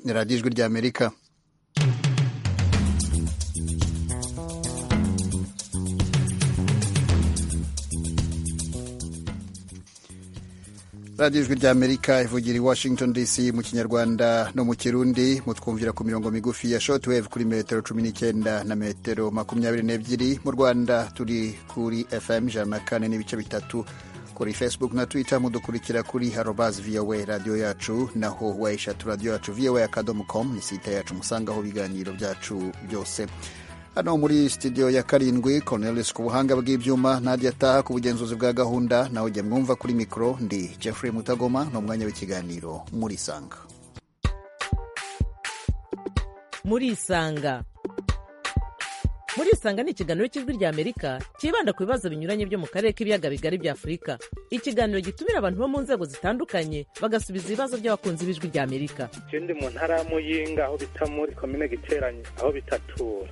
ni radiyo ijwi ry'amerika radiyo ijwi ry'amerika ivugira i washington dc mu kinyarwanda no mu kirundi mutwumvira ku mirongo migufi ya shotwave kuri metero cumi n'icyenda na metero makumyabiri n'ebyiri mu rwanda turi kuri fm ijana na kane n'ibice bitatu kuri facebook na twitter mudukurikira kuri harobazi voa radiyo yacu naho wayishatu radiyo yacu voa akadomo com ni site yacu musangaho ibiganiro byacu byose hano muri studio ya karindwi Cornelis ku buhanga bw'ibyuma Nadia Taha ku bugenzuzi bwa gahunda nawe ujya mwumva kuri mikoro ndi Jeffrey Mutagoma ni umwanya w'ikiganiro muri Isanga muri Isanga muri Isanga ni ikiganiro cy'ijwi rya Amerika cyibanda ku bibazo binyuranye byo mu karere k'ibiyaga bigari bya Afurika ikiganiro gitumira abantu bo mu nzego zitandukanye bagasubiza ibibazo by'abakunzi b'ijwi rya Amerika ndi mu ntara ya Muyinga aho bita muri komine Giteranye aho bitatura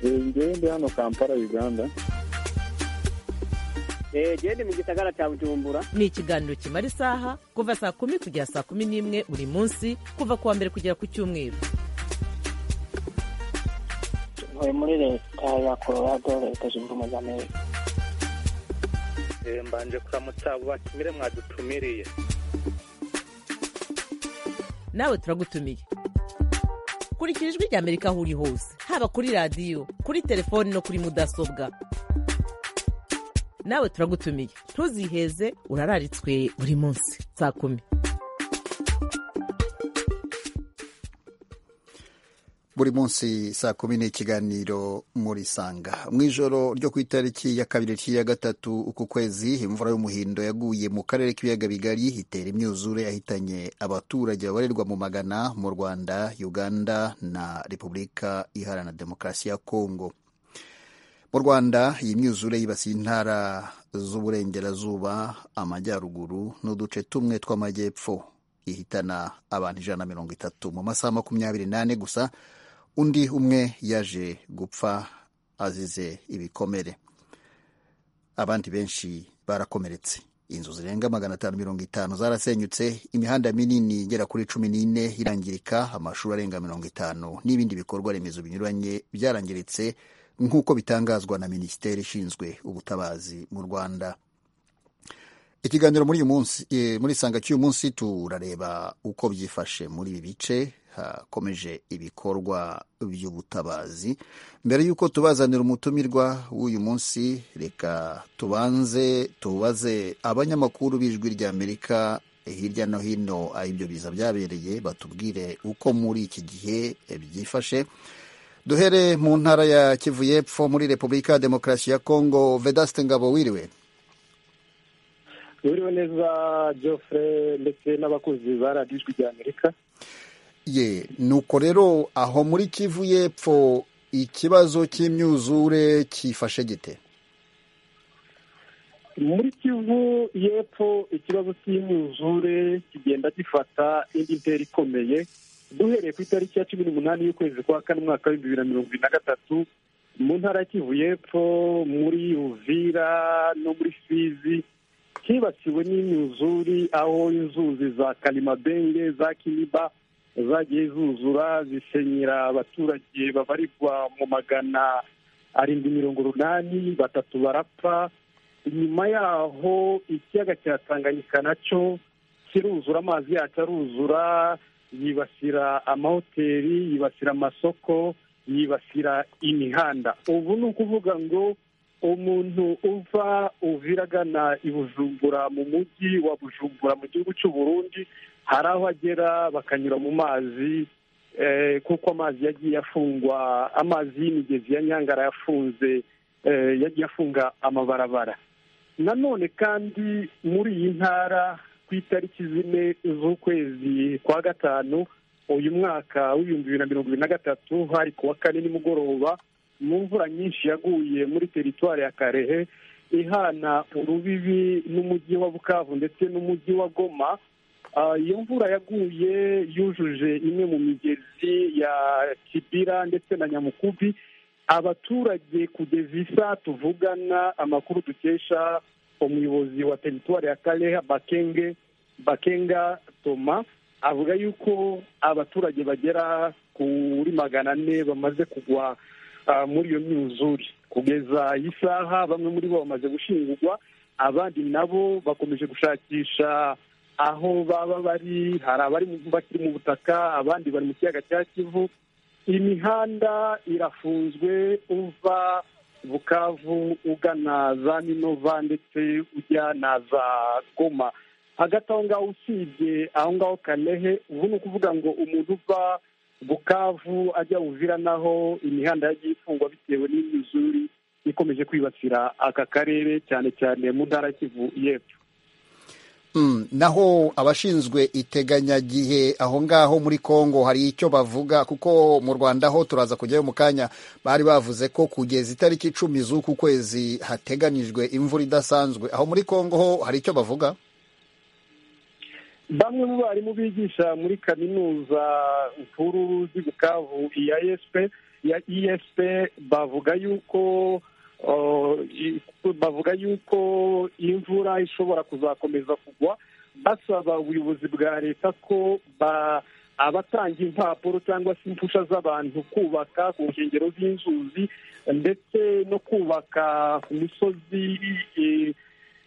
ngende hano kampala uganda gende mu gisagara cya bujumbura ni ikiganiro kimara isaha kuva saa kumi kugera saa kumi n'imwe buri munsi kuva ku wa mbere kugera ku cyumweru tuvuye muri leta ya colorado leta zunze ubumwe za amerika mbanje kuramutsa batumire mwadutumiriye nawe turagutumiye kurikira ijwi rya amerika aho uri hose haba kuri radiyo kuri telefoni no kuri mudasobwa nawe turagutumiye ntuziheze urararitswe buri munsi saa kumi buri munsi saa kumi ni ikiganiro muri sanga mu ijoro ryo ku itariki ya kabiri ya gatatu uku kwezi imvura y'umuhindo yaguye mu karere k'ibiyaga bigari itera imyuzure yahitanye abaturage babarirwa mu magana mu rwanda uganda na repubulika iharanira demokarasi ya kongo mu rwanda iyi myuzure yibasiye intara z'uburengerazuba amajyaruguru n'uduce tumwe tw'amajyepfo ihitana abantu ijana na mirongo itatu mu masaha makumyabiri n'ane gusa undi umwe yaje gupfa azize ibikomere abandi benshi barakomeretse inzu zirenga magana atanu mirongo itanu zarasenyutse imihanda minini igera kuri cumi n'ine irangirika amashuri arenga mirongo itanu n'ibindi bikorwa remezo binyuranye byarangiritse nk'uko bitangazwa na minisiteri ishinzwe ubutabazi mu rwanda ikiganiro muri uyu munsi muri isanga cy'uyu munsi turareba uko byifashe muri ibi bice hakomeje ibikorwa by'ubutabazi mbere y'uko tubazanira umutumirwa w'uyu munsi reka tubanze tubaze abanyamakuru b'ijwi ry'amerika hirya no hino aho ibyo biza byabereye batubwire uko muri iki gihe byifashe duhere mu ntara ya kivu y'epfo muri repubulika ya demokarasi ya kongo vedaste ngabo wiriwe buriwe neza Geoffrey ndetse n'abakozi ba radiyo ijwi rya amerika ye nuko rero aho muri kivu y'epfo ikibazo cy'imyuzure cyifashe gite muri kivu y'epfo ikibazo cy'imyuzure kigenda gifata indi ntera ikomeye duhereye ku itariki ya cumi n'umunani y'ukwezi kwa kane umwaka w'ibihumbi bibiri na mirongo ibiri na gatatu mu ntara ya kivu y'epfo muri uvira no muri fizi hibasiwe n'imyuzuri aho inzuzi za kalimabenge za kiniba zagiye zuzura zisenyera abaturage babarirwa mu magana arindwi mirongo urunani batatu barapfa inyuma yaho ikiyaga cya tanganyika nacyo kiruzura amazi yacyo aruzura yibasira amahoteli yibasira amasoko yibasira imihanda ubu ni ukuvuga ngo umuntu uva uvira agana i bujumbura mu mujyi wa bujumbura mu gihugu cy'u Burundi hari aho agera bakanyura mu mazi kuko amazi yagiye afungwa amazi y'imigezi ya nyangara yafunze yagiye afunga amabarabara nanone kandi muri iyi ntara ku itariki zine z'ukwezi kwa gatanu uyu mwaka w'ibihumbi bibiri na mirongo ibiri na gatatu hari ku wa kane nimugoroba mu mvura nyinshi yaguye muri teritwari ya karehe ihana urubibi n'umujyi wa bukavu ndetse n'umujyi wa goma iyo mvura yaguye yujuje imwe mu migezi ya kibira ndetse na nyamukubi abaturage kugeza isa tuvugana amakuru dukesha umuyobozi wa teritwari ya karehe bakenge bakenga toma avuga yuko abaturage bagera kuri magana ane bamaze kugwa ah, muri iyo myuzure kugeza iyi saha bamwe muri bo bamaze gushingurwa abandi nabo bakomeje gushakisha aho baba bari hari abari mu- bakiri mu butaka abandi bari mu kiyaga cya kivu imihanda irafunzwe uva bukavu ugana za minova ndetse ujya na za goma hagati aho ngaho usibye aho ngaho karehe ubu ni ukuvuga ngo umuntu uva bukavu ajya uvira naho imihanda yagiye ifungwa bitewe n'imyuzuri ikomeje kwibasira aka karere cyane cyane mu ntara ya kivu y'epfo Mm, naho abashinzwe iteganyagihe aho ngaho muri Kongo hari icyo bavuga kuko mu Rwanda ho turaza kujyayo mu kanya bari bavuze ko kugeza itariki icumi z'uku kwezi hateganijwe imvura idasanzwe aho muri Kongo ho hari icyo bavuga bamwe mu barimu bigisha muri kaminuza nkuru z'i bukavu iya esp ya esp bavuga yuko uh, i- bavuga yuko imvura ishobora kuzakomeza kugwa basaba ubuyobozi bwa leta ko ba- abatanga impapuro cyangwa se impusha z'abantu kubaka ku nkengero z'inzuzi ndetse no kubaka ku misozi eh,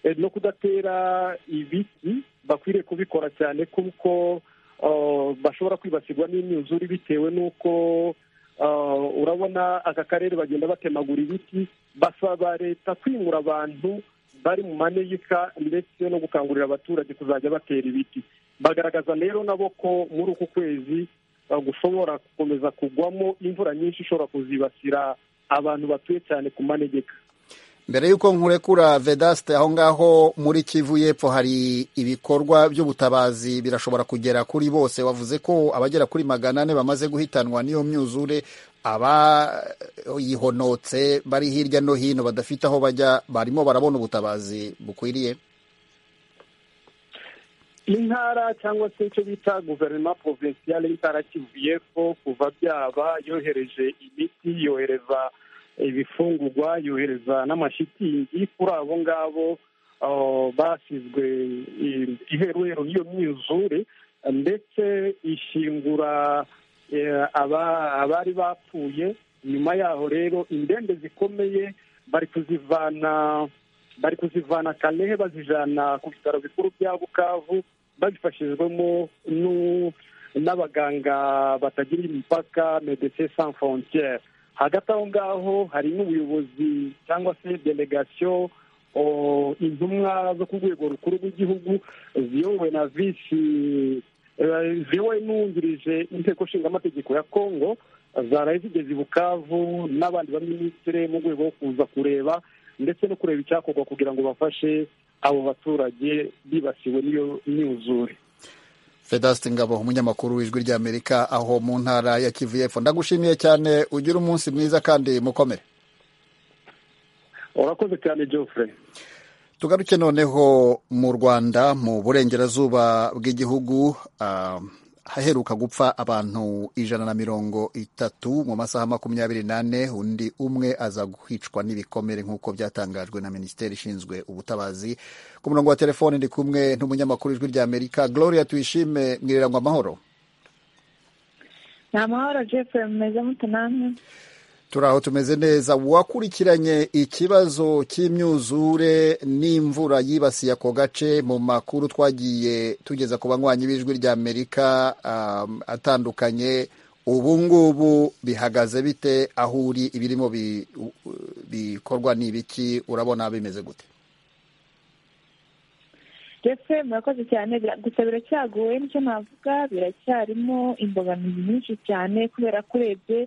eh, no kudatera ibiti bakwiriye kubikora cyane kuko uh, bashobora kwibasirwa n'imyuzure bitewe n'uko uh, urabona aka karere bagenda batemagura ibiti basaba leta kwimura abantu bari mu manegeka ndetse no gukangurira abaturage kuzajya batera ibiti bagaragaza rero nabo ko muri uku kwezi uh, gushobora gukomeza kugwamo imvura nyinshi ishobora kuzibasira abantu batuye cyane ku manegeka mbere y'uko nkurekura Vedaste aho ngaho muri Kivu y'epfo hari ibikorwa by'ubutabazi birashobora kugera kuri bose wavuze ko abagera kuri magana ane bamaze guhitanwa n'iyo myuzure abayihonotse bari hirya no hino badafite aho bajya barimo barabona ubutabazi bukwiriye intara cyangwa se icyo bita guverinoma porovinsiyale y'intara kivuye ko kuva byaba yohereje imiti yohereza ibifungurwa yohereza n'amashitingi kuri abo ngabo ah, basizwe i- iheruheru y'iyo myuzure ndetse ishingura eh, aba- abari bapfuye nyuma yaho rero indembe zikomeye bari kuzivana bari kuzivana karehe bazijana ku bitaro bikuru bya bukavu babifashijwemo n'u- n'abaganga batagira imipaka medecin sans frontiere hagati aho ngaho hari n'ubuyobozi cyangwa se delegation o, intumwa zo ku rwego rukuru rw'igihugu ziyobowe na visi eh, ziyobowe n'uwungirije inteko nshingamategeko ya congo zaraye zigeze i bukavu n'abandi baminisitiri mu rwego rwo kuza kureba ndetse no kureba icyakorwa kugira ngo bafashe abo baturage bibasiwe n'iyo myuzure Vedaste Ngabo umunyamakuru w'ijwi ry'Amerika aho mu ntara ya Kivu y'epfo ndagushimiye cyane ugire umunsi mwiza kandi mukomere urakoze cyane geoffrey tugaruke noneho mu rwanda mu burengerazuba bw'igihugu ah, haheruka gupfa abantu ijana na mirongo itatu mu masaha makumyabiri n'ane undi umwe aza guhicwa n'ibikomere nk'uko byatangajwe na minisiteri ishinzwe ubutabazi ku murongo wa telefoni ndi kumwe n'umunyamakuru w'ijwi ry'amerika gloria tuyishime mwirangwa amahoro ni amahoro jeffrey mumeze mute namwe turi aho tumeze neza wakurikiranye ikibazo cy'imyuzure n'imvura yibasiye ako gace mu makuru twagiye tugeza ku banywanyi b'ijwi ry'amerika um, atandukanye ubu ngubu bihagaze bite aho uri ibirimo bi- u- u- bikorwa ni ibiki urabona bimeze gute jeffrey murakoze cyane Bira- gusa biracyagoye nicyo navuga biracyarimo imbogamizi nyinshi cyane kubera ko urebye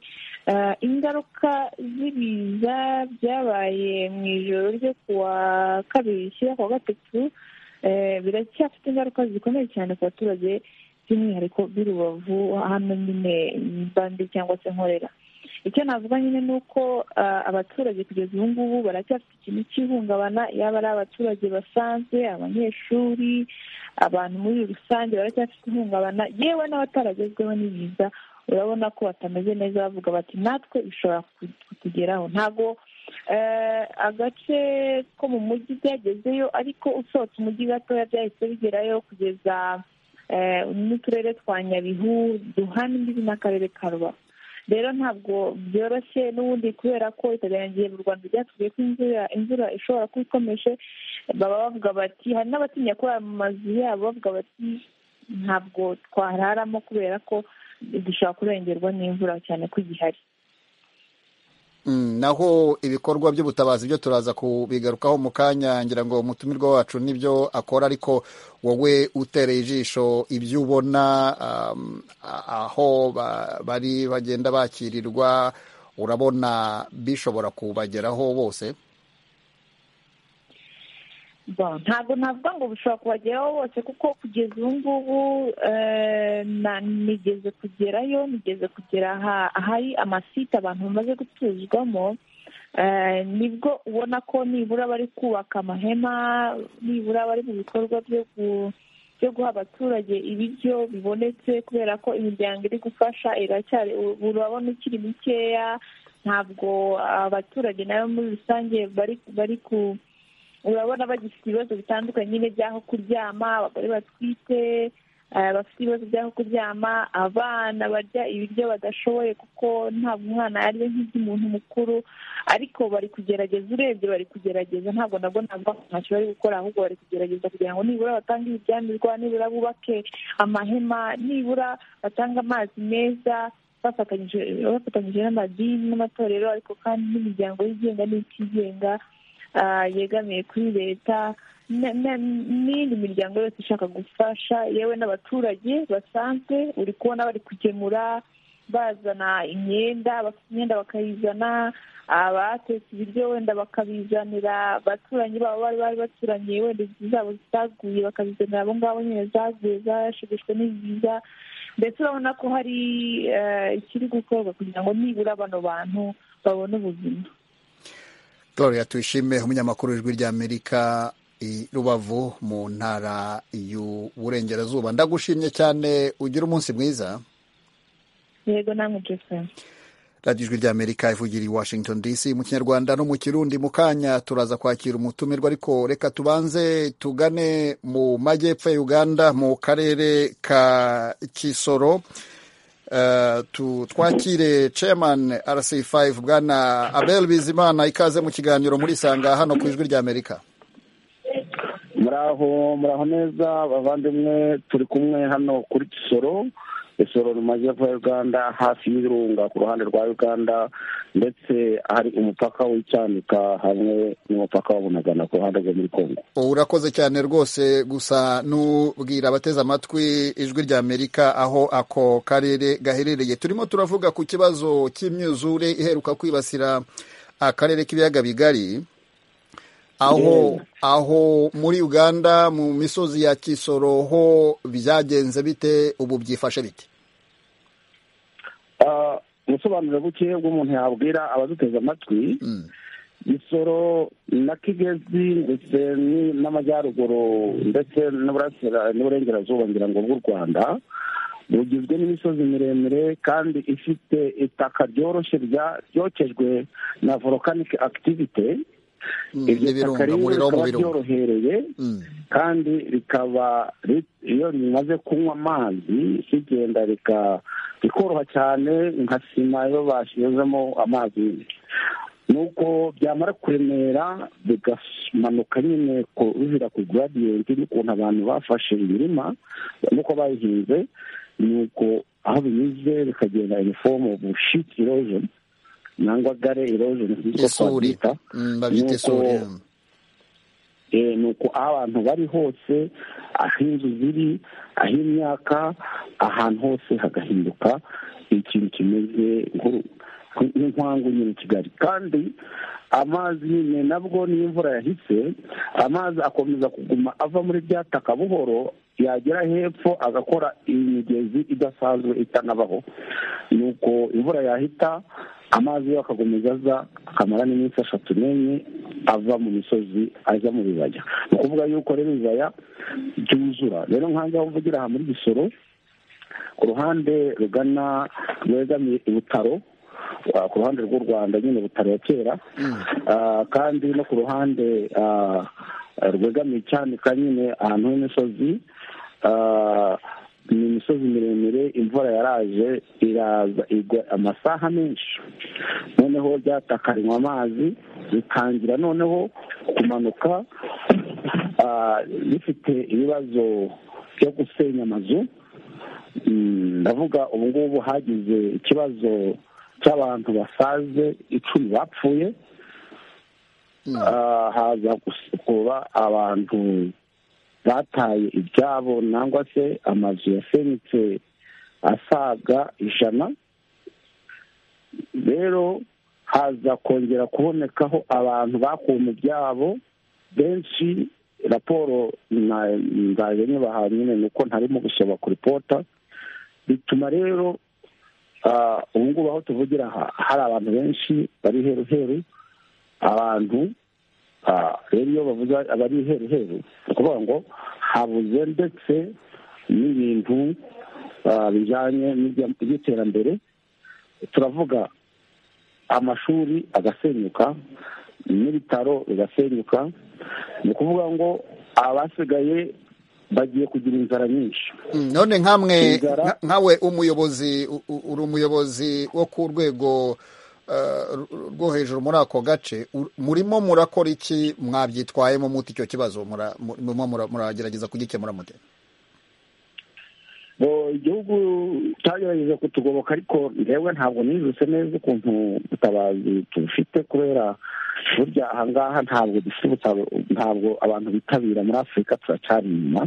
ah, ingaruka z'ibiza byabaye mu ijoro ryo kuwa kabiri rishyira kuwa gatatu eh, biracyafite ingaruka zikomeye cyane ku baturage by'umwihariko b'i rubavu hano nyine bandi cyangwa se nkorera icyo navuga nyine ni uko ah, abaturage kugeza ubu ngubu baracyafite ikintu cy'ihungabana yaba ari abaturage basanzwe abanyeshuri abantu muri rusange baracyafite ihungabana yewe n'abataragezweho n'ibiza urabona ko batameze neza bavuga bati natwe bishobora ku- kutugeraho ntabwo eh, agace ko mu mujyi byagezeyo ariko usohotse umujyi gatoya byahise bigerayo kugeza n'uturere twa nyabihu duhanimbibi n'akarere ka rubavu rero ntabwo byoroshye n'ubundi kubera ko itaganyagiye mu rwanda byatuvuye ko imvura ishobora kuba ikomeje baba bavuga bati hari n'abatinya kurara mu mazu yabo bavuga bati ntabwo twararamo kubera ko dushobora kurengerwa n'imvura cyane ko igihari naho ibikorwa by'ubutabazi byo turaza kubigarukaho mu kanya ngira ngo umutumirwa wacu n'ibyo akora ariko wowe utereye ijisho ibyo ubona aho bari bagenda bakirirwa urabona bishobora kubageraho bose ntabwo navuga ngo bishobora kubageraho bose kuko kugeza ubu ngubu nigeze kugerayo nigeze kugera ahari amasite abantu bamaze gutuzwamo nibwo ubona ko nibura bari kubaka amahema nibura bari mu bikorwa byo guha abaturage ibiryo bibonetse kubera ko imiryango iri gufasha iracyari urabona ukiri mikeya ntabwo abaturage nayo muri rusange bari ku urabona bagifite ibibazo bitandukanye nyine by'aho kuryama abagore batwite bafite ibibazo by'aho kuryama abana barya ibiryo badashoboye kuko ntabwo umwana yaryo nk'iby'umuntu mukuru ariko bari kugerageza urebye bari kugerageza ntabwo nabwo ntabwo ntacyo bari gukora ahubwo bari kugerageza kugira ngo nibura batange ibiryamirwa nibura bubake amahema nibura batange amazi meza bafatanyije n'amadini n'amatorero ariko kandi n'imiryango yigenga n'itigenga yegamiye kuri leta n'indi miryango yose ishaka gufasha yewe n'abaturage basanzwe uri kubona bari kugemura bazana imyenda bafite imyenda bakayizana abatetse ibiryo wenda bakabizanira abaturanyi babo bari bari baturanye wenda inzu zabo zitaguye bakabizanira abo ngabo nyine zaguye zashegeshwe n'ibiza ndetse urabona ko hari ikiri gukorwa kugira ngo nibura bano bantu babone ubuzima Gloria tuyishime umunyamakuru ijwi ry'amerika i rubavu mu ntara y'uburengerazuba ndagushimye cyane ugira umunsi mwiza yego namwe joseph radiyo ijwi ry'amerika ivugira i washington dc mu kinyarwanda no mu kirundi mu kanya turaza kwakira umutumirwa ariko reka tubanze tugane mu majyepfo ya uganda mu karere ka kisoro twakire chairman rc5 bwana abel bizimana ikaze mu kiganiro muri sanga hano ku ijwi ry'amerika muraho muraho neza abavandimwe turi kumwe hano kuri kisoro isoro mu majyepfo ya uganda hafi y'ibirunga ku ruhande rwa uganda ndetse hari umupaka w'icyanika hamwe n'umupaka wabonagana ku ruhande rwo muri kongo urakoze cyane rwose gusa n'ubwira abateze amatwi ijwi rya amerika aho ako karere gaherereye turimo turavuga ku kibazo cy'imyuzure iheruka kwibasira akarere k'ibiyaga bigari aho aho muri uganda mu misozi ya kisoro ho byagenze bite ubu byifashe bite ubusobanuro buke bw'umuntu yabwira abaduteze amatwi isoro na kigezi ndetse n'amajyaruguru ndetse n'uburengerazuba ngira ngo bw'u rwanda bugizwe n'imisozi miremire kandi ifite itaka ryoroshye ryokejwe na vorokanike akitivite iryo taka rero rikaba ryorohereye kandi rikaba iyo rimaze kunywa amazi rigenda rikoroha cyane nka sima iyo bashyizemo amazi nuko byamara kuremera bigamanuka nyine bivira ku gradiyenti n'ukuntu abantu bafashe imirima nuko bayihinze nuko aho binyuze bikagenda inifomu bushiti rozoni nangwa gare erojeni nk'uko twabyita ni uko aho abantu bari hose aho inzu ziri aho imyaka ahantu hose hagahinduka ikintu kimeze nk'inkwangu nyine kigali kandi amazi nyine nabwo niyo imvura yahise amazi akomeza kuguma ava muri bya taka buhoro yagera hepfo agakora imigezi idasanzwe itanabaho ni uko imvura yahita amazi yo akakomeza aza akamara n'iminsi eshatu n'enye ava mu misozi ajya mu bibaya ni ukuvuga yuko rero ibibaya byuzura rero nk'ahangaha mvugira aha muri gisoro ku ruhande rugana rwegamiye ibutaro ku ruhande rw'u rwanda nyine butaro ya kera kandi no ku ruhande rwegamiye cyanika nyine ahantu h'imisozi ni imisozi miremire imvura yaraje iraza igwa amasaha menshi noneho byatakarinywa amazi bitangira noneho kumanuka bifite ibibazo byo gusenya amazu ndavuga ubu ngubu hagize ikibazo cy'abantu basaze icumi bapfuye haza gusukura abantu bataye ibyabo nangwa se amazu yasenyutse asaga ijana rero haza kongera kubonekaho abantu bakuwe mu byabo benshi raporo ndaje nyubaha nyine ni uko ntarimo gusoma kuri pota bituma rero ubu ngubu aho tuvugira hari abantu benshi bari heru heru abantu rero iyo bavuze abari heru heru ni ukuvuga ngo habuze ndetse n'ibintu bijyanye n'iby'iterambere turavuga amashuri agasenyuka n'ibitaro bigasenyuka ni ukuvuga ngo abasigaye bagiye kugira inzara nyinshi none nkamwe nkawe umuyobozi uri umuyobozi wo ku rwego rwo hejuru muri ako gace murimo murakora iki mwabyitwayemo muti icyo kibazo muragerageza kugikemura mute igihugu cyagerageza kutugoboka ariko ndebwe ntabwo nizuse neza ukuntu ubutabazi tubufite kubera burya ahangaha ntabwo dufite ntabwo abantu bitabira muri afurika turacyari inyuma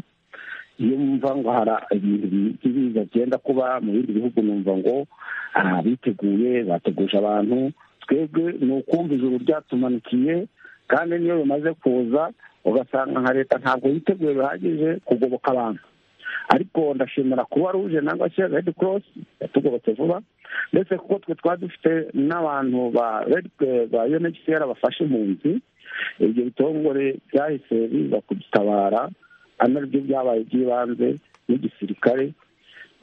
iyo mva ngo hari ibintu biza byenda kuba mu bindi bihugu numva ngo biteguye bateguje abantu twebwe ni ukumva ijuru ryatumanukiye kandi niyo bimaze kuza ugasanga nka leta ntabwo yiteguye bihagije kugoboka abantu ariko ndashimira kuba ruje nangwa se redi korosi yatugobotse vuba ndetse kuko twe twari dufite n'abantu ba ba unhcr bafashe impunzi ibyo bitongore byahise biza kudutabara ari nabyo byabaye by'ibanze n'igisirikare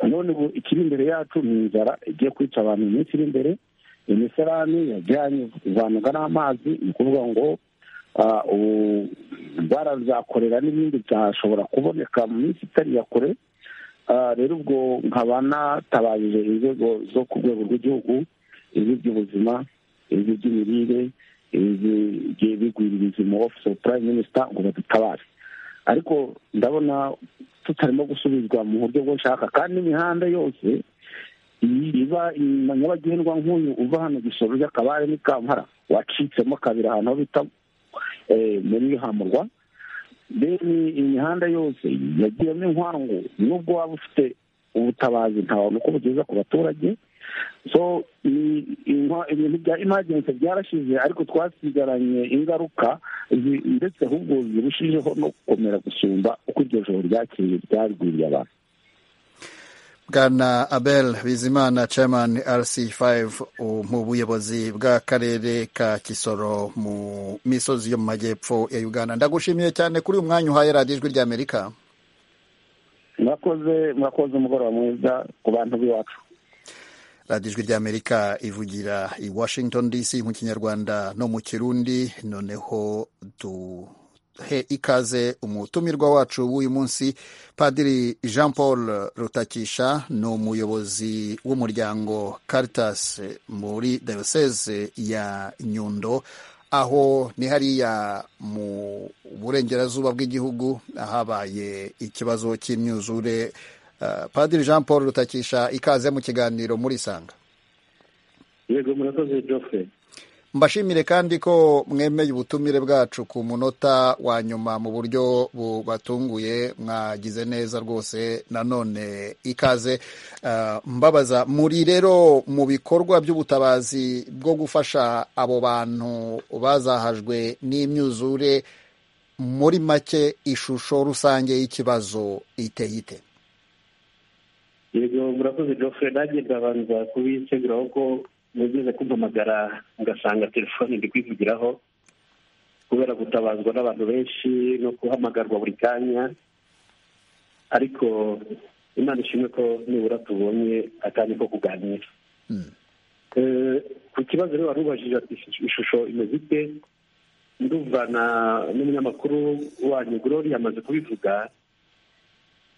none ubu ikiri imbere yacu ni inzara igiye kwica abantu mu minsi iri imbere imiserani yajyanye kuvanwaga n'amazi ni ukuvuga ngo ubu barazakorera n'ibindi byashobora kuboneka mu minsi itari ya kure rero ubwo nkaba natabarije inzego zo ku rwego rw'igihugu iz'iby'ubuzima iz'iby'imirire iz'ibigwiririza mu ofisi ofu purayime minisita ngo badutabare ariko ndabona tutarimo gusubizwa mu buryo bwo nshaka kandi n'imihanda yose iba nyabagendwa nk'uyu uva hano gisoro ry'akabare n'ikampara wacitsemo kabiri ahantu ho bita muri hamurwa deni imihanda yose yagiyemo inkwangu nubwo waba ufite ubutabazi ntabona uko bugeza ku baturage so ibintu bya imagensi byarashize ariko twasigaranye ingaruka ndetse ahubwo zirushijeho no gukomera gusumba uko iryo joro ryakiriye ryarwiriye abantu bwana abel bizimana chairman rc5 mu buyobozi bw'akarere ka kisoro mu misozi yo mu majyepfo ya uganda ndagushimiye cyane kuri uyu mwanya uhaye radiyo ijwi ry'amerika mwakoze mwakoze umugoroba mwiza ku bantu b'iwacu radiyo ijwi ry'amerika ivugira i washington dc mu kinyarwanda no mu kirundi noneho duhe ikaze umutumirwa wacu w'uyu munsi padiri jean paul rutakisha ni umuyobozi w'umuryango caritas muri dayoseze ya nyundo aho ni hariya mu burengerazuba bw'igihugu ahabaye ikibazo cy'imyuzure padiri jean paul rutakisha ikaze mu kiganiro muri sanga yego murakoze geoffrey mbashimire kandi ko mwemeye ubutumire bwacu ku munota wa nyuma mu buryo bubatunguye mwagize neza rwose nanone ikaze mbabaza muri rero mu bikorwa by'ubutabazi bwo gufasha abo bantu bazahajwe n'imyuzure muri make ishusho rusange y'ikibazo iteye ite yego murakoze geoffrey nanjye ndabanza kubiseguraho ko mugeze kumpamagara ugasanga telefone ndi kwivugiraho kubera gutabazwa n'abantu benshi no guhamagarwa buri kanya ariko imana ishimwe ko nibura tubonye akanya ko kuganira ku kibazo rero wari ubajije ati ishusho imeze ite ndumva n'umunyamakuru wanyu gorori yamaze kubivuga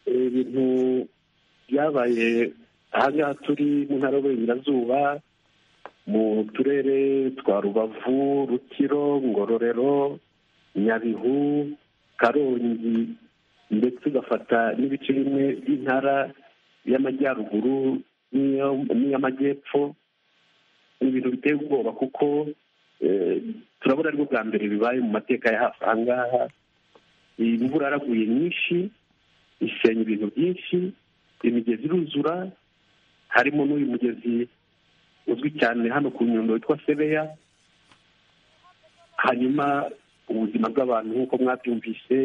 ibintu byabaye ahangaha turi mu ntara y'uburengerazuba mu turere twa rubavu rukiro ngororero nyabihu karongi ndetse ugafata n'ibice bimwe by'intara y'amajyaruguru n'iy'amajyepfo ni ibintu biteye ubwoba kuko turabona aribwo bwa mbere bibaye mu mateka ya hafi aha ngaha imvura yaraguye nyinshi isenya ibintu byinshi imigezi iruzura harimo n'uyu mugezi uzwi cyane hano ku nyundo witwa sebeya hanyuma ubuzima bw'abantu nk'uko mwabyumvise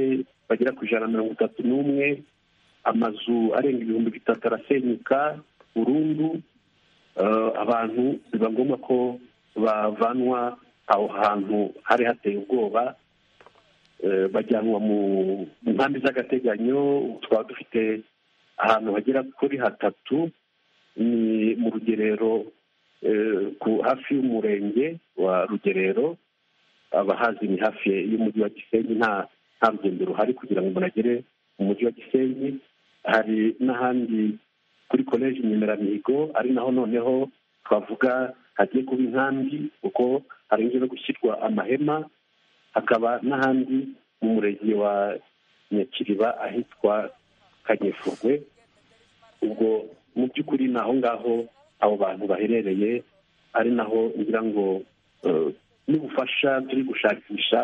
bagera ku ijana na mirongo itatu n'umwe amazu arenga ibihumbi bitatu arasenyuka burundu abantu biba ngombwa ko bavanwa aho hantu hari hateye ubwoba bajyanwa mu nkambi z'agateganyo twaba dufite ahantu hagera kuri hatatu ni mu rugerero hafi y'umurenge wa rugerero abahazi ni hafi y'umujyi wa gisenyi nta rugendo ruhari kugira ngo umuntu agere mu mujyi wa gisenyi hari n'ahandi kuri koleji inyumeramihigo ari naho noneho twavuga hagiye kuba inkambi kuko harengeye no gushyirwa amahema hakaba n'ahandi mu murenge wa nyakiriba ahitwa kanyefurwe ubwo mu by'ukuri ni aho ngaho abo bantu baherereye ari naho ngira ngo n'ubufasha turi gushakisha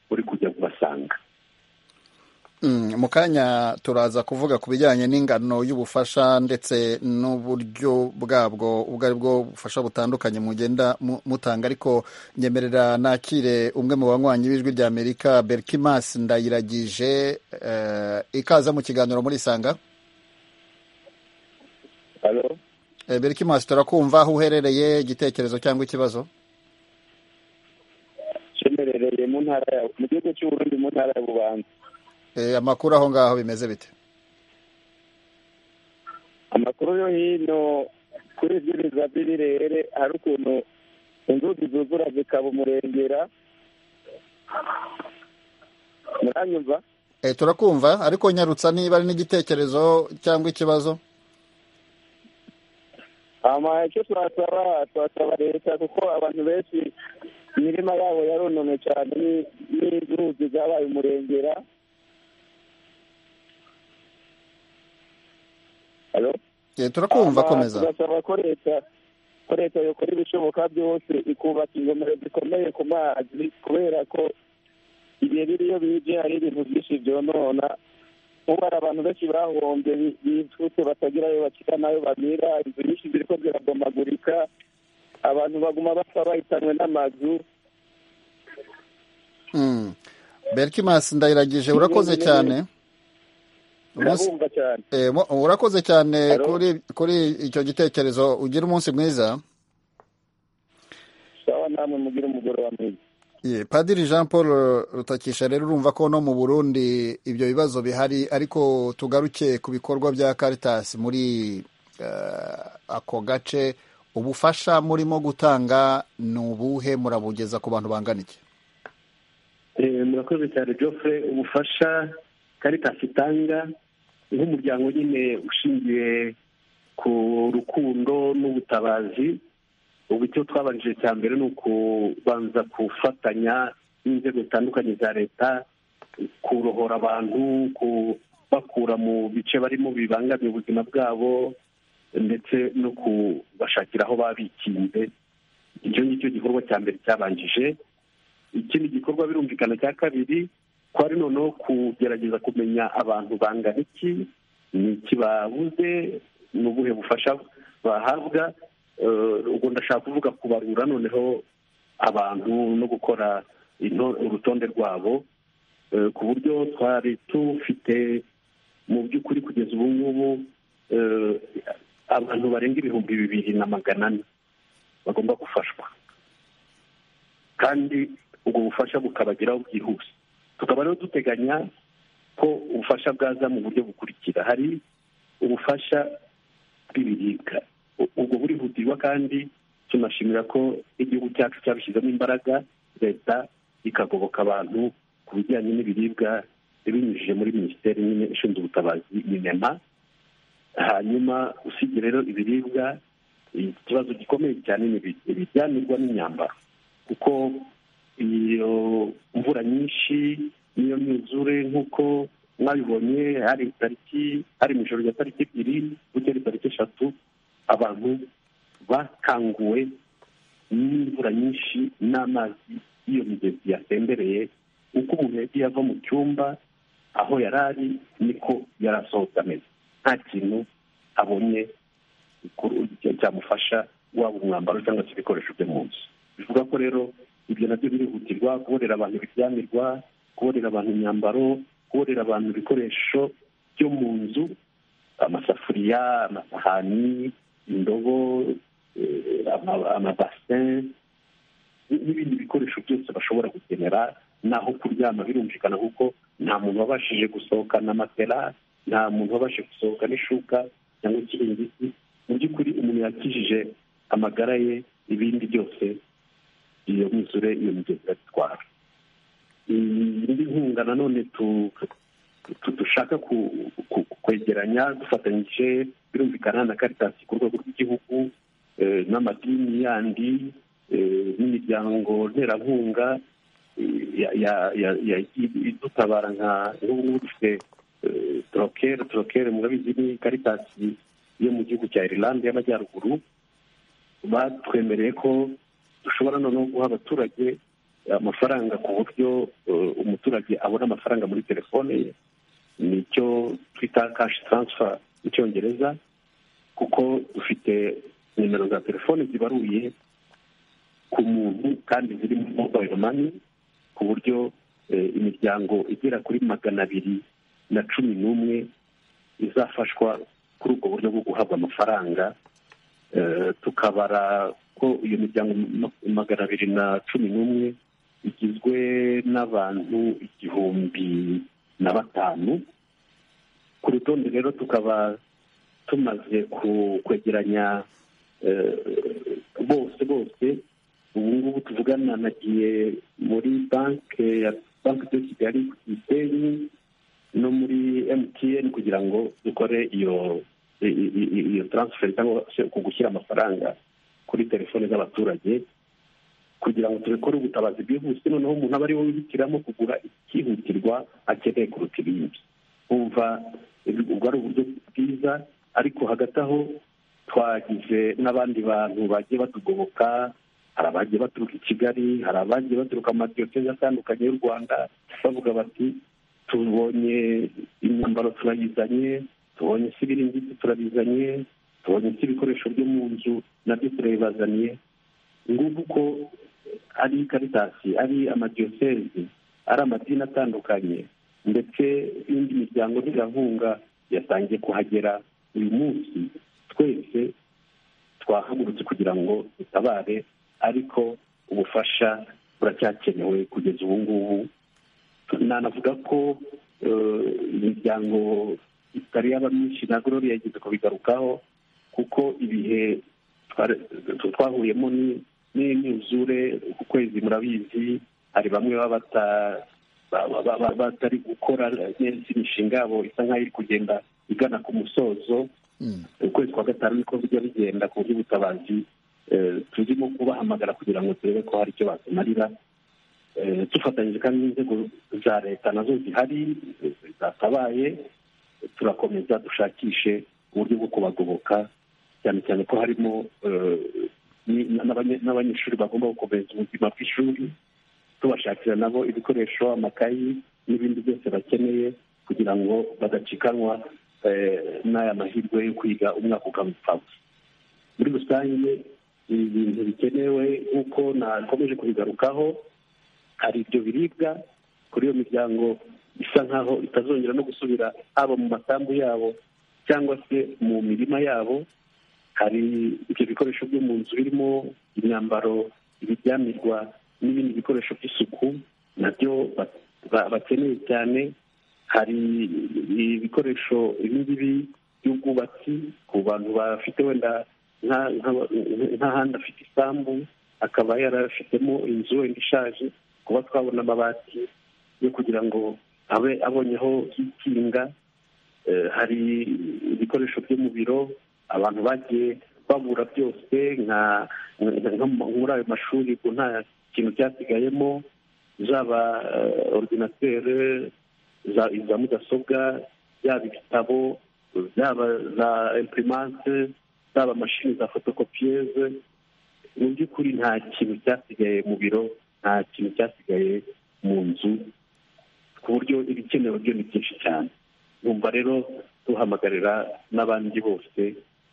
buri kujya kubasanga mu kanya turaza kuvuga ku bijyanye n'ingano y'ubufasha ndetse n'uburyo bwabwo ubwo ari bwo bufasha butandukanye mugenda mutanga ariko nyemerera nakire umwe mu banywanyi b'ijwi ry'amerika berkimas ndayiragije ikaza mu kiganiro muri isanga berkimas turakumva aho uherereye igitekerezo cyangwa ikibazo cyemerereye mu ntara mu gihugu cy'uburundi mu ntara ya bubanza amakuru aho ngaho bimeze bite amakuru yo hino kuri bwiriza bw'ibirere hari ukuntu inzuzi zuzura zikaba umurengera muranyumva turakumva ariko nyarutsa niba ari n'igitekerezo cyangwa ikibazo icyo twasaba twasaba leta kuko abantu benshi imirima yabo yarunamye cyane n'inzuzi zabaye umurengera turakumva komeza tugasaba ko leta ko leta yokora ibishoboka byose ikubaka ingomero zikomeye ku mazi kubera ko ibihe biriyo bije hari ibintu byinshi byonona ubu hari abantu benshi bahombye bivutse batagira ayo bakira n'ayo bamira inzu nyinshi ziri ko zirabomagurika abantu baguma bapfa bahitanwe n'amazu berikimasi ndayiragije urakoze cyane urakoze cyane kuri icyo gitekerezo ugira umunsi mwiza padiri jean paul rutakisha rero urumva ko no mu burundi ibyo bibazo bihari ariko tugaruke ku bikorwa bya caritas muri ako gace ubufasha murimo gutanga ni ubuhe murabugeza ku bantu bangana iki murakoze cyane joffre ubufasha caritas itanga nk'umuryango nyine ushingiye ku rukundo n'ubutabazi ubu icyo twabanjije cya mbere ni ukubanza gufatanya n'inzego zitandukanye za leta kurohora abantu kubakura mu bice barimo bibangamiye ubuzima bwabo ndetse no kubashakira aho babikinze icyo ngicyo gikorwa cya mbere cyabanjije ikindi gikorwa birumvikana cya kabiri twari noneho kugerageza kumenya abantu bangana iki ni iki babuze ni ubuhe bufasha bahabwa ubwo ndashaka kuvuga kubarura noneho abantu no gukora urutonde rwabo ku buryo twari tufite mu by'ukuri kugeza ubu ngubu abantu barenga ibihumbi bibiri na magana ane bagomba gufashwa kandi ubwo bufasha bukabageraho bwihuse tukaba rero duteganya ko ubufasha bwaza mu buryo bukurikira hari ubufasha bw'ibiribwa ubwo burihutirwa kandi tunashimira ko igihugu cyacu cyabishyizemo imbaraga leta ikagoboka abantu ku bijyanye n'ibiribwa binyujije muri minisiteri nyine ishinzwe ubutabazi minema hanyuma usibye rero ibiribwa ikibazo gikomeye cyane ni ibijyanirwa n'imyambaro kuko iyo mvura nyinshi n'iyo myuzure nk'uko mwabibonye hari tariki hari mu ijoro rya tariki ebyiri gutya ari tariki eshatu abantu bakanguwe n'imvura nyinshi n'amazi y'iyo migezi yatembereye uko umuntu yagiye ava mu cyumba aho yari ari niko yari asohotse ameze nta kintu abonye cyamufasha waba umwambaro cyangwa se ibikoresho byo mu nzu bivuga ko rero ibyo nabyo birihutirwa kuborera abantu ibiryamirwa kuborera abantu imyambaro kuborera abantu ibikoresho byo mu nzu amasafuriya amasahani indobo amabasin n'ibindi bikoresho byose bashobora gukenera naho kuryama birumvikana kuko nta muntu wabashije gusohokana matera nta muntu wabashije gusohoka n'ishuka cyangwa ikiringiti mu by'ukuri umuntu yakijije amagara ye ibindi byose iyo myuzure iyo migezi iratwara indi nkunga nanone dushaka kwegeranya dufatanyije birumvikana na karitasi ku rwego rw'igihugu n'amadini yandi n'imiryango nterankunga idutabara nka n'ubu dufite torokere torokere murabizi ni karitasi yo mu gihugu cya irilande y'amajyaruguru batwemereye ko dushobora noneho guha abaturage amafaranga ku buryo umuturage abona amafaranga muri telefone ye nicyo twita kashi taransifa mu cyongereza kuko dufite nimero za telefone zibaruye ku muntu kandi ziri muri mobayiro mani ku buryo imiryango igera kuri magana abiri na cumi n'umwe izafashwa kuri ubwo buryo bwo guhabwa amafaranga tukabara ko iyo miryango magana abiri na cumi n'umwe igizwe n'abantu igihumbi na batanu ku rutonde rero tukaba tumaze kwegeranya bose bose ubu ngubu tuvugana nagiye muri banki ya banki de kigali ku gisenyi no muri mtn kugira ngo dukore iyo iyo taransiferi cyangwa se uku gushyira amafaranga kuri telefone z'abaturage kugira ngo tubikore ubutabazi bwihuse noneho umuntu aba ari we wihitiramo kugura ikihutirwa akeneye kuruta ibindi wumva ubwo ari uburyo bwiza ariko hagati aho twagize n'abandi bantu bagiye batugoboka hari abagiye baturuka i kigali hari abagiye baturuka mu madiyoseze atandukanye y'u rwanda bavuga bati tubonye imyambaro turayizanye tubonye se ibiringiti turabizanye tubonye se ibikoresho byo mu nzu nabyo turabibazaniye ngubu ko ari karitasi ari amadiyoseze ari amadini atandukanye ndetse n'indi miryango ntirankunga yatangiye kuhagera uyu munsi twese twahagurutse kugira ngo dutabare ariko ubufasha buracyakenewe kugeza ubu ngubu nanavuga ko imiryango itari yaba myinshi na gorori yageze kubigarukaho kuko ibihe twahuriyemo n'imyuzure ku kwezi murabizi hari bamwe baba batari gukora neza imishinga yabo isa nk'aho iri kugenda igana ku musozo ukwezi kwa gatanu niko bijya bigenda ku buryo ubutabazi turimo kubahamagara kugira ngo turebe ko hari icyo batumarira dufatanyije kandi n'inzego za leta nazo zihari zatabaye turakomeza dushakishe uburyo bwo kubagoboka cyane cyane ko harimo n'abanyeshuri bagomba gukomeza ubuzima bw'ishuri tubashakira nabo ibikoresho amakayi n'ibindi byose bakeneye kugira ngo badacikanwa n'aya mahirwe yo kwiga umwaka ukaba upfabusa muri rusange ibi bintu bikenewe nk'uko nakomeje kubigarukaho hari ibyo biribwa kuri iyo miryango isa nk'aho itazongera no gusubira haba mu masambu yabo cyangwa se mu mirima yabo hari ibyo bikoresho byo mu nzu birimo imyambaro ibiryamirwa n'ibindi bikoresho by'isuku nabyo bakeneye cyane hari ibikoresho ibingibi by'ubwubatsi ku bantu bafite wenda nk'ahandi afite isambu akaba yarafitemo inzu wenda ishaje kuba twabona amabati yo kugira ngo abe abonyeho ikinga hari ibikoresho byo mu biro abantu bagiye babura byose nka muri ayo mashuri nta kintu cyasigayemo zaba orudinateri za mudasobwa yaba ibitabo yaba za imprimanse zaba mashini za fotokopiyeze mu by'ukuri nta kintu cyasigaye mu biro nta kintu cyasigaye mu nzu ku buryo ibikenewe byo ni byinshi cyane numva rero duhamagarira n'abandi bose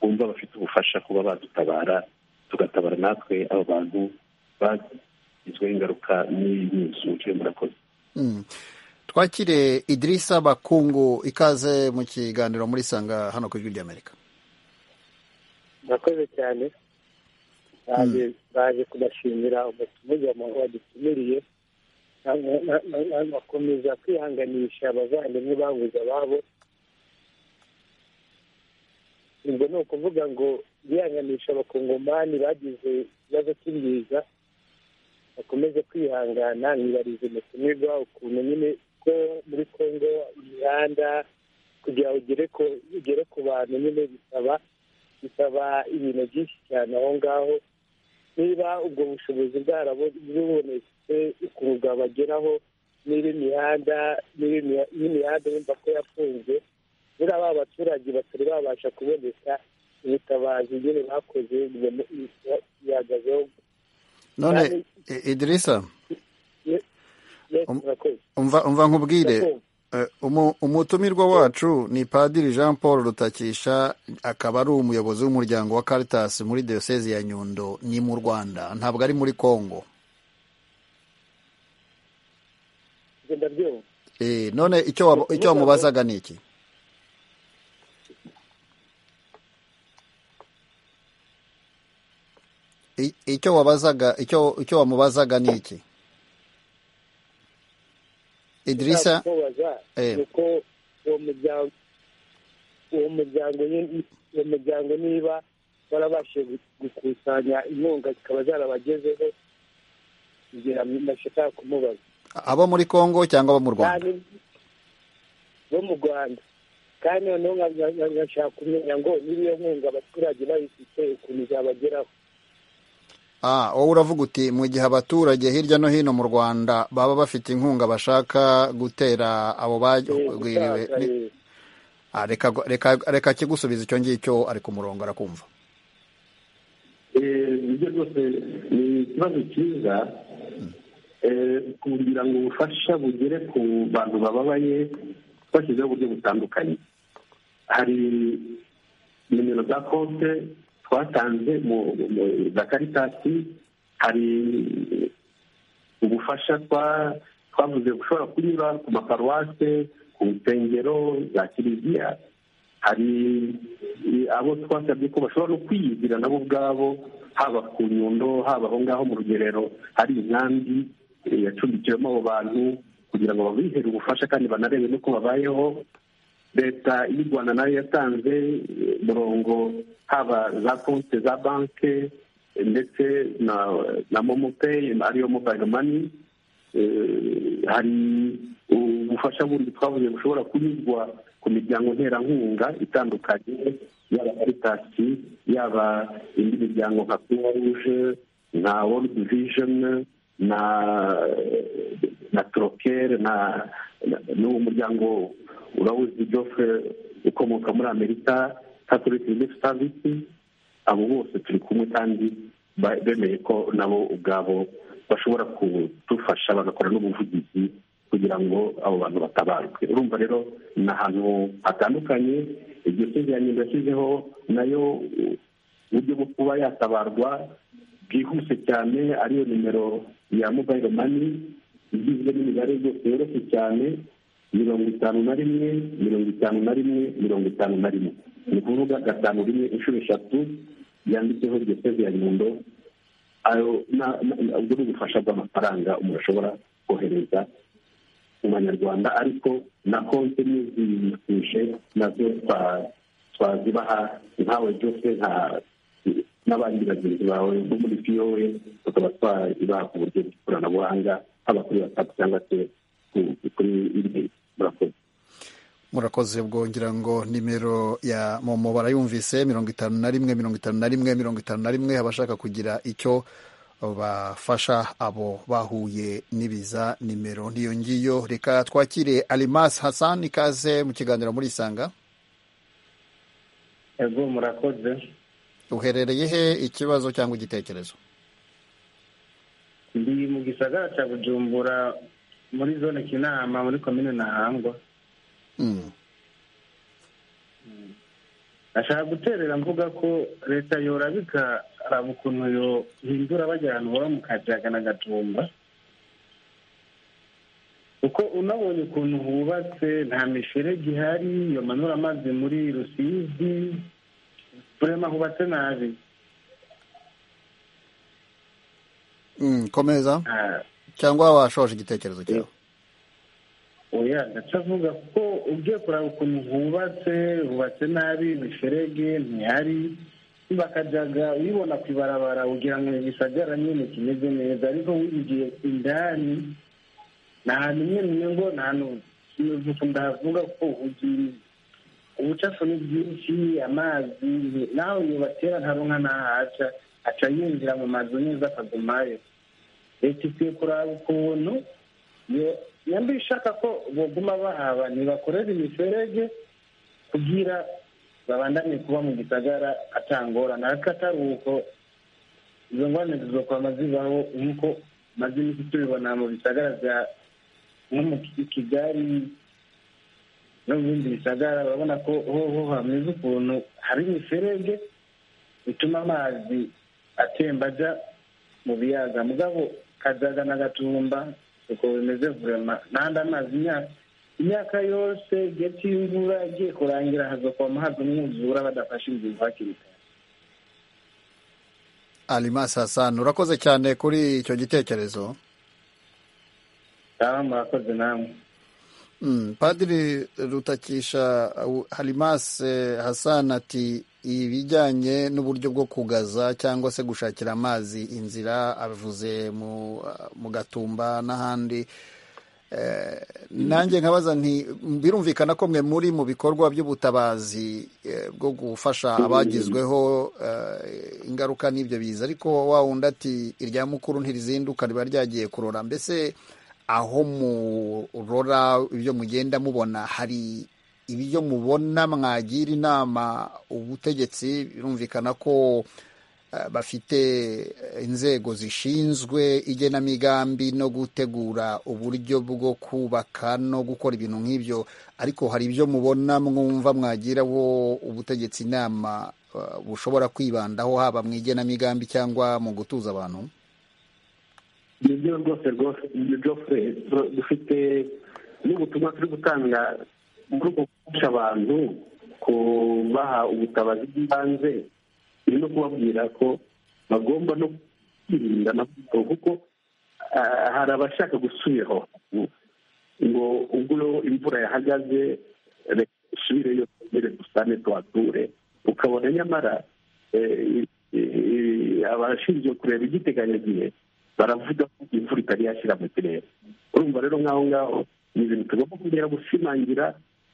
bumva bafite ubufasha kuba badutabara tugatabara natwe abo bantu bagizweho ingaruka n'iyi nzu murakoze twakire idirisa bakungu ikaze mu kiganiro muri sanga hano ku ijwi ry'amerika murakoze cyane baje kubashimira umutumire wadutumiriye bakomeza kwihanganisha abavandimwe babuze ababo ubwo ni ukuvuga ngo bihanganisha abakongomani bagize ikibazo cy'imbiza bakomeze kwihangana ntibarize umutumirwa ukuntu nyine ko muri congo imihanda kugira ngo ugere ku bantu nyine bisaba bisaba ibintu byinshi cyane aho ngaho niba ubwo bushobozi bwabubonetse ukuntu bwabageraho niba imihanda n'imihanda yumva ko yafunze buriya ba baturage batari babasha kuboneka ubutabazi nyine bakoze bihagazeho none idirisa umva nkubwire umutumirwa wacu ni padiri jean paul rutakisha akaba ari umuyobozi w'umuryango wa caritas muri diyoseze ya nyundo ni mu rwanda ntabwo ari muri congo none icyo wamubazaga ni iki icyo wabazaga icyo wamubazaga ni iki idirishya kuko uwo muryango niba warabashije gukusanya inkunga zikaba zarabagezeho kugira ngo bashaka kumubaza abo muri congo cyangwa abo mu rwanda bo mu rwanda kandi noneho nkashaka kumenya ngo niba iyo nkunga abaturage bayifite ukuntu izabageraho wowe uravuga uti mu gihe abaturage hirya no hino mu rwanda baba bafite inkunga bashaka gutera abo bagwiriwe reka kigusubiza icyo ngicyo ari ku murongo arakumva ibyo rwose ni ikibazo cyiza kugira ngo ubufasha bugere ku bantu bababaye bashyizeho uburyo butandukanye hari nimero za konte twatanze za karitasi hari ubufasha twavuze bushobora kunyura ku maparuwase ku nsengero za kiliziya hari abo twasabye ko bashobora no kwiyizira nabo ubwabo haba ku nyundo haba aho ngaho mu rugerero hari inkambi yacumbikiwemo abo bantu kugira ngo babihere ubufasha kandi banarebe n'uko babayeho leta y'u rwanda nayo yatanze umurongo haba za konti za banki ndetse na momopeyi ariyo mobayiro mani hari ubufasha bundi twavuze bushobora kunyuzwa ku miryango nterankunga itandukanye yaba karitasi yaba indi miryango nka kuruwa ruje na worudi vijeni na na turokere na n'uwo muryango urabuzi jofre ukomoka muri amerika katorike yunisi savisi abo bose turi kumwe kandi bemeye ko nabo ubwabo bashobora kudufasha bagakora n'ubuvugizi kugira ngo abo bantu batabarwe urumva rero ni ahantu hatandukanye iryo sezerano yashyizeho nayo uburyo bwo kuba yatabarwa bwihuse cyane ariyo nimero ya mobayiro mani igizwe n'imibare yose yoroshye cyane mirongo itanu na rimwe mirongo itanu na rimwe mirongo itanu na rimwe ni ukuvuga gatanu rimwe inshuro eshatu yanditseho iryo seze ya nyundo ubwo ni ubufasha bw'amafaranga umuntu ashobora kohereza mu banyarwanda ariko na konti n'izibikuje nazo twazibaha nkawe byose nta n'abandi bagenzi bawe bo muri piyowe tukaba twazibaha ku buryo bw'ikoranabuhanga haba kuri watsapu cyangwa se kuri murakoze bwongira ngo nimero ya momo barayumvise mirongo itanu na rimwe mirongo itanu na rimwe mirongo itanu na rimwe abashaka kugira icyo bafasha abo bahuye n'ibiza nimero n'iyo ngiyo reka twakire alimasi hassan ikaze mu kiganiro muri isanga ego murakoze uherereye he ikibazo cyangwa igitekerezo ndi mu gisagara cya bujumbura muri zone kinama muri komine ntahangwa ashaka guterera mvuga ko leta yorabika raba ukuntu yohindura bajya ahantu baba mu kajaga na gajumba kuko unabonye ukuntu hubatse nta miferege ihari yomanura amazi muri rusizi burema hubatse nabi komeza cyangwa washoje igitekerezo cyawe oya ndaca avuga ko ugiye kureba ukuntu hubatse hubatse nabi imiferege ntihari bakajyaga uyibona ku ibarabara ugira ngo gisagara nyine kimeze neza ariko wigiye indani ni ahantu nyine ngo nta hantu ndavuga ko ubucafu ni bwinshi amazi nawe iyo batera ntaronka ntahaca aca yinjira mu mazu neza akagumayo leta ikwiye kuraba ukuntu yambi ishaka ko baguma bahaba ntibakorera imiferege kugira babandanye kuba mu gisagara atangorana ariko atari uko izo ngorane zizokwama zibaho nk'uko maze imiti tubibona mu bisagara bya nko mu kigali no mu bindi bisagara urabona ko hoho hameze ukuntu hari imiferege bituma amazi atemba ajya mu biyaga mugabo kajaga na gatumba uko bimeze vurema n'andi amazi imyaka imyaka yose igihe cy'imvura igiye kurangira hazokwama haza umwuzura badafashe ingingo hakiri kare alimasi hassan urakoze cyane kuri icyo gitekerezo cyangwa murakoze namwe padiri rutakisha harimase hassan ati ibijyanye n'uburyo bwo kugaza cyangwa se gushakira amazi inzira avuze mu gatumba n'ahandi nanjye nkabaza nti birumvikana ko mwe muri mu bikorwa by'ubutabazi bwo gufasha abagizweho ingaruka n'ibyo biza ariko wa wundi ati irya mukuru ntirizinduka riba ryagiye kurora mbese aho murora ibyo mugenda mubona hari ibyo mubona mwagira inama ubutegetsi birumvikana ko bafite inzego zishinzwe igenamigambi no gutegura uburyo bwo kubaka no gukora ibintu nk'ibyo ariko hari ibyo mubona mwumva mwagiraho ubutegetsi inama bushobora kwibandaho haba mu igenamigambi cyangwa mu gutuza abantu nibyo rwose rwose jofure dufite n'ubutumwa turi gutanga muri uko gufasha abantu kubaha ubutabazi bw'ibanze ni no kubabwira ko bagomba no kwirinda amavuko kuko hari abashaka gusubiraho ngo ubwo imvura yahagaze reka dusubireyo twongere dusane tuhature ukabona nyamara abashinzwe kureba igiteganyagihe baravuga ko imvura itari yashyira mu kirere urumva rero nk'aho ngaho ni ibintu tugomba kongera gushimangira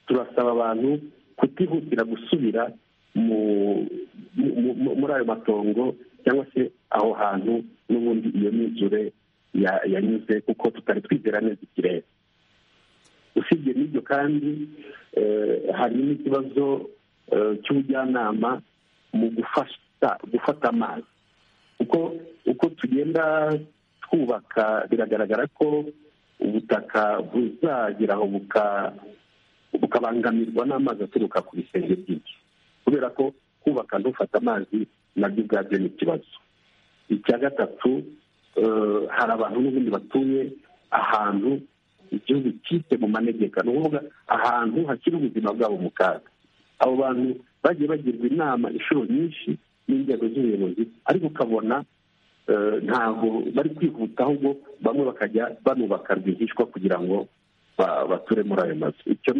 turasaba abantu kutihutira gusubira muri ayo matongo cyangwa se aho hantu n'ubundi iyo myuzure yanyuze kuko tutari twizera neza ikirere usibye n'ibyo kandi hari n'ikibazo cy'ubujyanama mu gufasha gufata amazi kuko uko tugenda twubaka biragaragara ko ubutaka buzagera aho bukabangamirwa n'amazi aturuka ku bisenge byinshi kubera ko kubaka ntufata amazi nabyo ubwabyo ni ikibazo icya gatatu hari abantu n'ubundi batuye ahantu igihugu cyite mu manegeka ni ukuvuga ahantu hashyira ubuzima bwabo mu kaga abo bantu bagiye bagirwa inama inshuro nyinshi n'inzego z'ubuyobozi ariko ukabona ntabwo bari kwihuta ahubwo bamwe bakajya banubaka rwihishwa kugira ngo bature muri ayo mazu icyo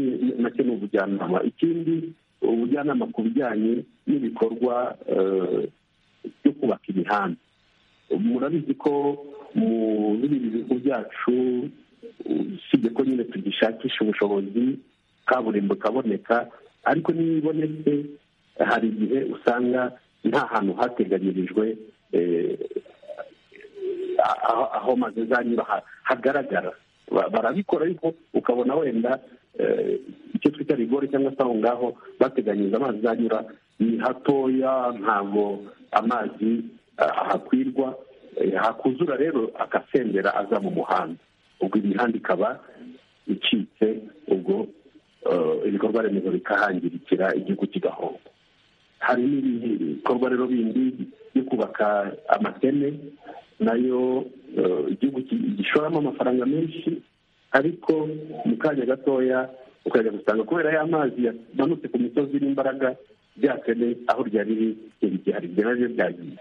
nacyo ni ubujyanama ikindi ubujyanama ku bijyanye n'ibikorwa byo kubaka imihanda murabizi ko mu bindi bihugu byacu usibye ko nyine tugishakisha ubushobozi kaburimbo ikaboneka ariko n'iyo ibonetse hari igihe usanga nta hantu hateganyirijwe aho amazu azanyura hagaragara barabikora ariko ukabona wenda icyo twita rigori cyangwa se aho ngaho bateganyiriza amazi azanyura ni hatoya ntabwo amazi ahakwirwa hakuzura rero agasendera aza mu muhanda ubwo imihanda ikaba icitse ubwo ibikorwa remezo bikahangirikira igihugu kigahomba hari n'ibikorwa rero bindi byo kubaka amateme nayo igihugu gishoramo amafaranga menshi ariko mu kanya gatoya ukajya gusanga kubera y'amazi yamanutse ku misozi n'imbaraga byateme aho ryari riri hari ibyo nabyo byagiye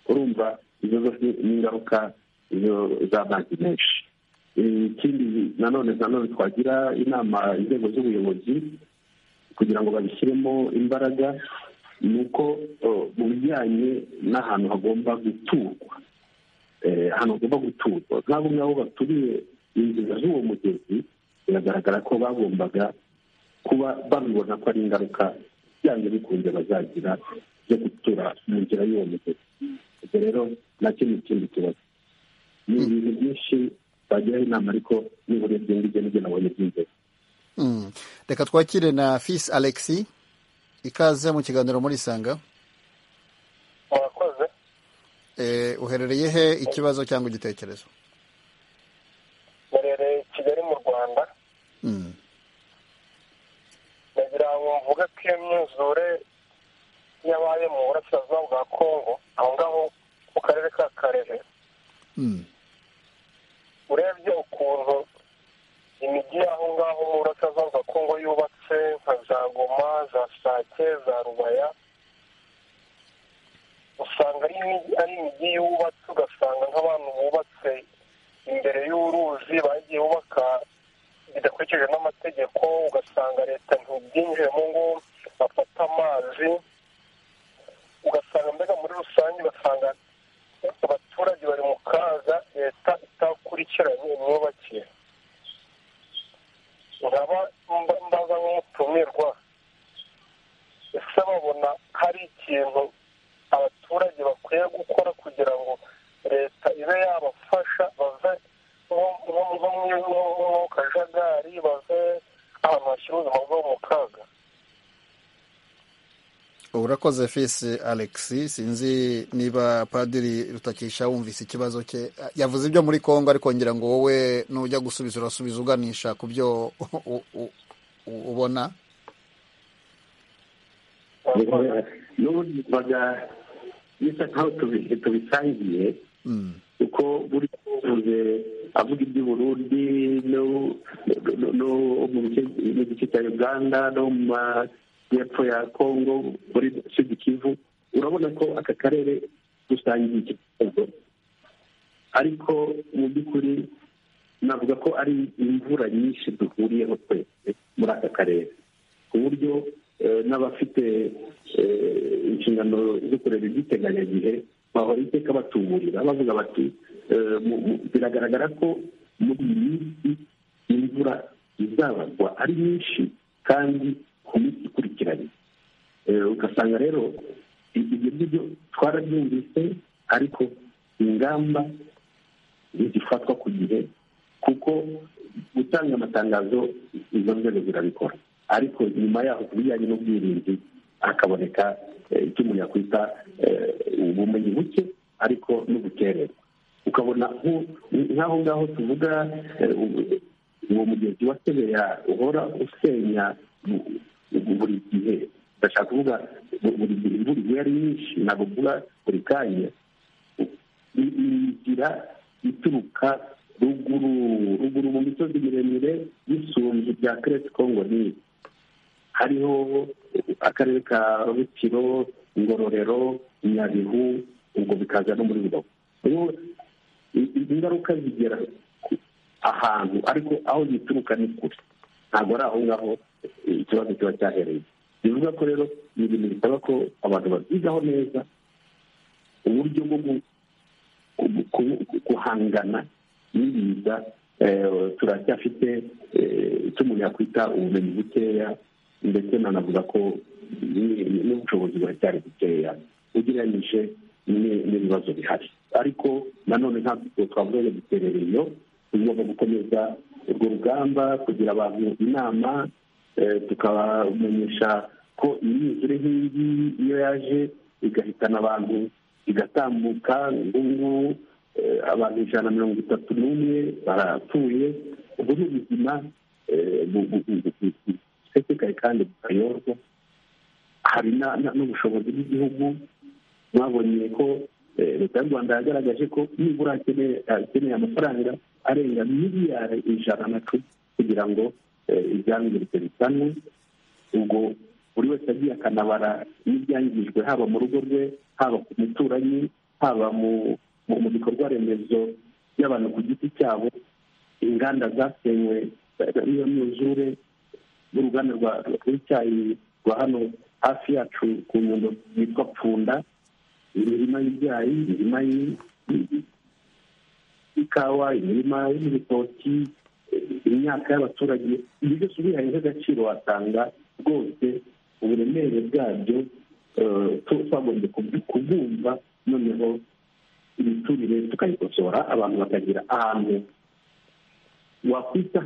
urumva izo zose ni ingaruka z'amazi menshi ikindi nanone nanone twagira inama inzego z'ubuyobozi kugira ngo babishyiremo imbaraga ni uko mu bijyanye n'ahantu hagomba guturwa ahantu hagomba guturwa nk'abo ngabo baturiye inzira z'uwo mugezi biragaragara ko bagombaga kuba babibona ko ari ingaruka byanze bikunze bazagira zo gutura mu nzira y'uwo mugezi ubwo rero nacyo ni ikindi kibazo ni ibintu byinshi bagiraho inama ariko nibura ibyo ngibyo nibyo nabonye by'inzego reka twakire na fisi alexi ikaze mu kiganiro muri isanga murakoze uherereye he ikibazo cyangwa igitekerezo uherereye kigali mu rwanda ndagira ngo mvuge ko iyo myuzure yabaye mu burasirazuba bwa kongo aho ngaho mu karere ka karere urebye ukuntu imijyi y'aho ngaho mu burasirazuba bwa kongo yubatse nka za goma za sake za rubaya usanga ari imijyi yubatse ugasanga nk'abantu bubatse imbere y'uruzi bagiye bubaka bidakurikije n'amategeko ugasanga leta ntibyinjiremo ngo bafate amazi ugasanga mbega muri rusange ugasanga abaturage bari mu kaga leta itakurikiranye imyubakire nkaba mbaza nk'umutumirwa ese babona hari ikintu abaturage bakwiye gukora kugira ngo leta ibe yabafasha bave nko mu kajagari bave ahantu hashyira ubuzima bwabo mu kaga urakoze fisi alexi sinzi niba padiri rutakisha wumvise ikibazo cye yavuze ibyo muri congo ariko ngira ngo wowe nujya gusubiza urasubiza uganisha ku byo ubona bisa nkaho tubisangiye kuko buri uvuze avuga iby'uburundi no mu gice cya uganda no mu y'epfo ya congo muri sud kivu urabona ko aka karere dusangiye iki kibazo ariko mu by'ukuri navuga ko ari imvura nyinshi duhuriyeho twese muri aka karere ku buryo n'abafite inshingano zo kureba iby'iteganyagihe bahora iteka batuburira bavuga bati biragaragara ko muri iyi minsi imvura izabagwa ari nyinshi kandi ku minsi ikurikiranye ugasanga rero ibyo ngibyo twarabyumvise ariko ingamba ntizifatwa ku gihe kuko gutanga amatangazo izo nzego zirabikora ariko nyuma yaho ku bijyanye n'ubwirinzi hakaboneka icyo umuntu yakwita ubumenyi buke ariko n'ubukererwa ukabona nk'aho ngaho tuvuga uwo mugezi wa sebeya uhora usenya buri gihe ndashaka kuvuga buri gihe imvura iyo ari nyinshi ntabwo mvuga buri kanya inzira ituruka ruguru ruguru mu misozi miremire y'isunzu bya keresi kongo nini hariho akarere ka rutiro ngororero nyabihu ubwo bikaza no muri rubavu rero ingaruka zigera ahantu ariko aho zituruka ni kure ntabwo ari aho ngaho ikibazo kiba cyahereye bivuga ko rero ni ibintu bisaba ko abantu babyigaho neza uburyo bwo guhangana n'ibiza turacyafite icyo umuntu yakwita ubumenyi bukeya ndetse nanavuga ko n'ubushobozi buracyari bukeya ugereranyije n'ibibazo bihari ariko nanone ntabwo twavuga ngo duterereye iyo tugomba gukomeza urwo rugamba kugira abantu inama tukabamenyesha ko imyuzure nk'iyi iyo yaje igahitana abantu igatambuka ngubu abantu ijana na mirongo itatu n'umwe barapfuye ubwo ni ubuzima busesekaye kandi butayorwa hari n'ubushobozi bw'igihugu mwabonye ko leta y'u rwanda yagaragaje ko nibura akeneye amafaranga arenga miliyari ijana na cumi kugira ngo ibyangiritse bisanwe ubwo buri wese agiye akanabara n'ibyangijwe haba mu rugo rwe haba ku muturanyi haba mu bikorwa remezo by'abantu ku giti cyabo inganda zasenywe n'iyo myuzure n'uruganda rw'icyayi rwa hano hafi yacu ku nyundo yitwa pfunda imirima y'ibyayi imirima y'ikawa imirima y'ibitoki imyaka y'abaturage ibi byose ubihaye nk'agaciro wasanga rwose uburemere bwabyo twagombye kubwumva noneho imiturire tukayikosora abantu bakagira ahantu wakwita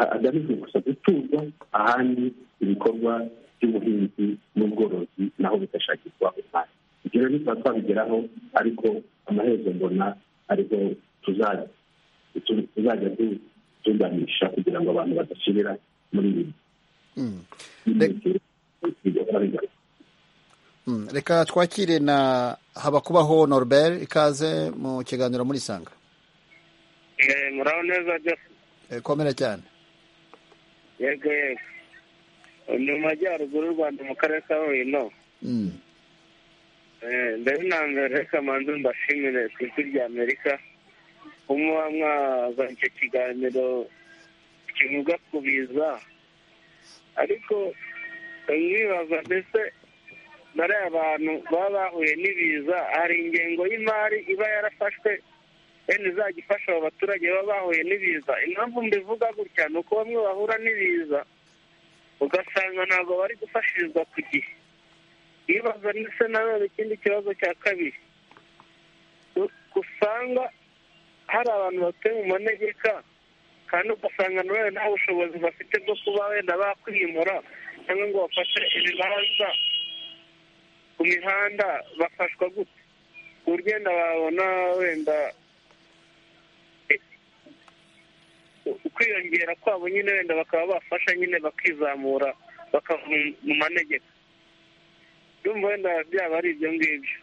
hagamijwe gusa guturwa ahandi ibikorwa by'ubuhinzi n'ubworozi naho bigashakirwa umwanya ibyo rero tukaba twabigeraho ariko amaherezo mbona ariho tuzajya tuzajya dutunganisha kugira ngo abantu badasubira muri ibi reka twakire na habakubaho norbert ikaze mu kiganiro muri sanga muraho neza komera cyane yego yego ni mu majyaruguru y'u rwanda mu karere ka huye mbere na mbere reka manza mbashimire ku isi rya amerika kumuba mwazanye icyo kiganiro kivuga ku biza ariko mwibaza mbese bariya abantu baba bahuye n'ibiza hari ingengo y'imari iba yarafashwe wenda izajya ifasha abo baturage baba bahuye n'ibiza impamvu mbivuga gutya ni uko bamwe bahura n'ibiza ugasanga ntabwo bari gufashirizwa ku gihe bibaza ndetse nanone ikindi kibazo cya kabiri usanga hari abantu batuye mu manegeka kandi ugasanga nawe nta bushobozi bafite bwo kuba wenda bakwimura cyangwa ngo bafashe ibibanza ku mihanda bafashwa gutya ku buryo babona wenda kwiyongera kwabo nyine wenda bakaba bafasha nyine bakizamura bakava mu manegeka ndumva wenda byaba ari ibyo ngibyo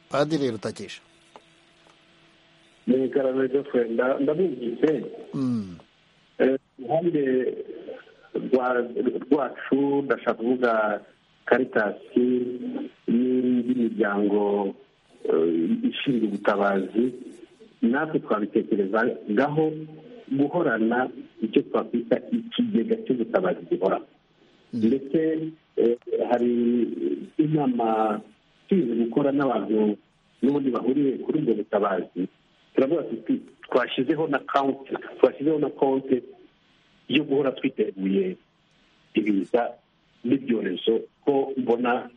padiri rutakisha ni igaragaza ryo kwenda ndabumvise uruhande rwacu ndashaka kuvuga karitasi n'indi miryango ishinzwe ubutabazi natwe twabitekerezagaho guhorana icyo twakwita ikigega cy'ubutabazi gihoraho ndetse hari inama tuzi gukora n'abantu n'ubundi bahuriye kuri ubwo butabazi turavuga tuti twashyizeho na kawunti twashyizeho na konti yo guhora twiteguye ibiza n'ibyorezo ko mbona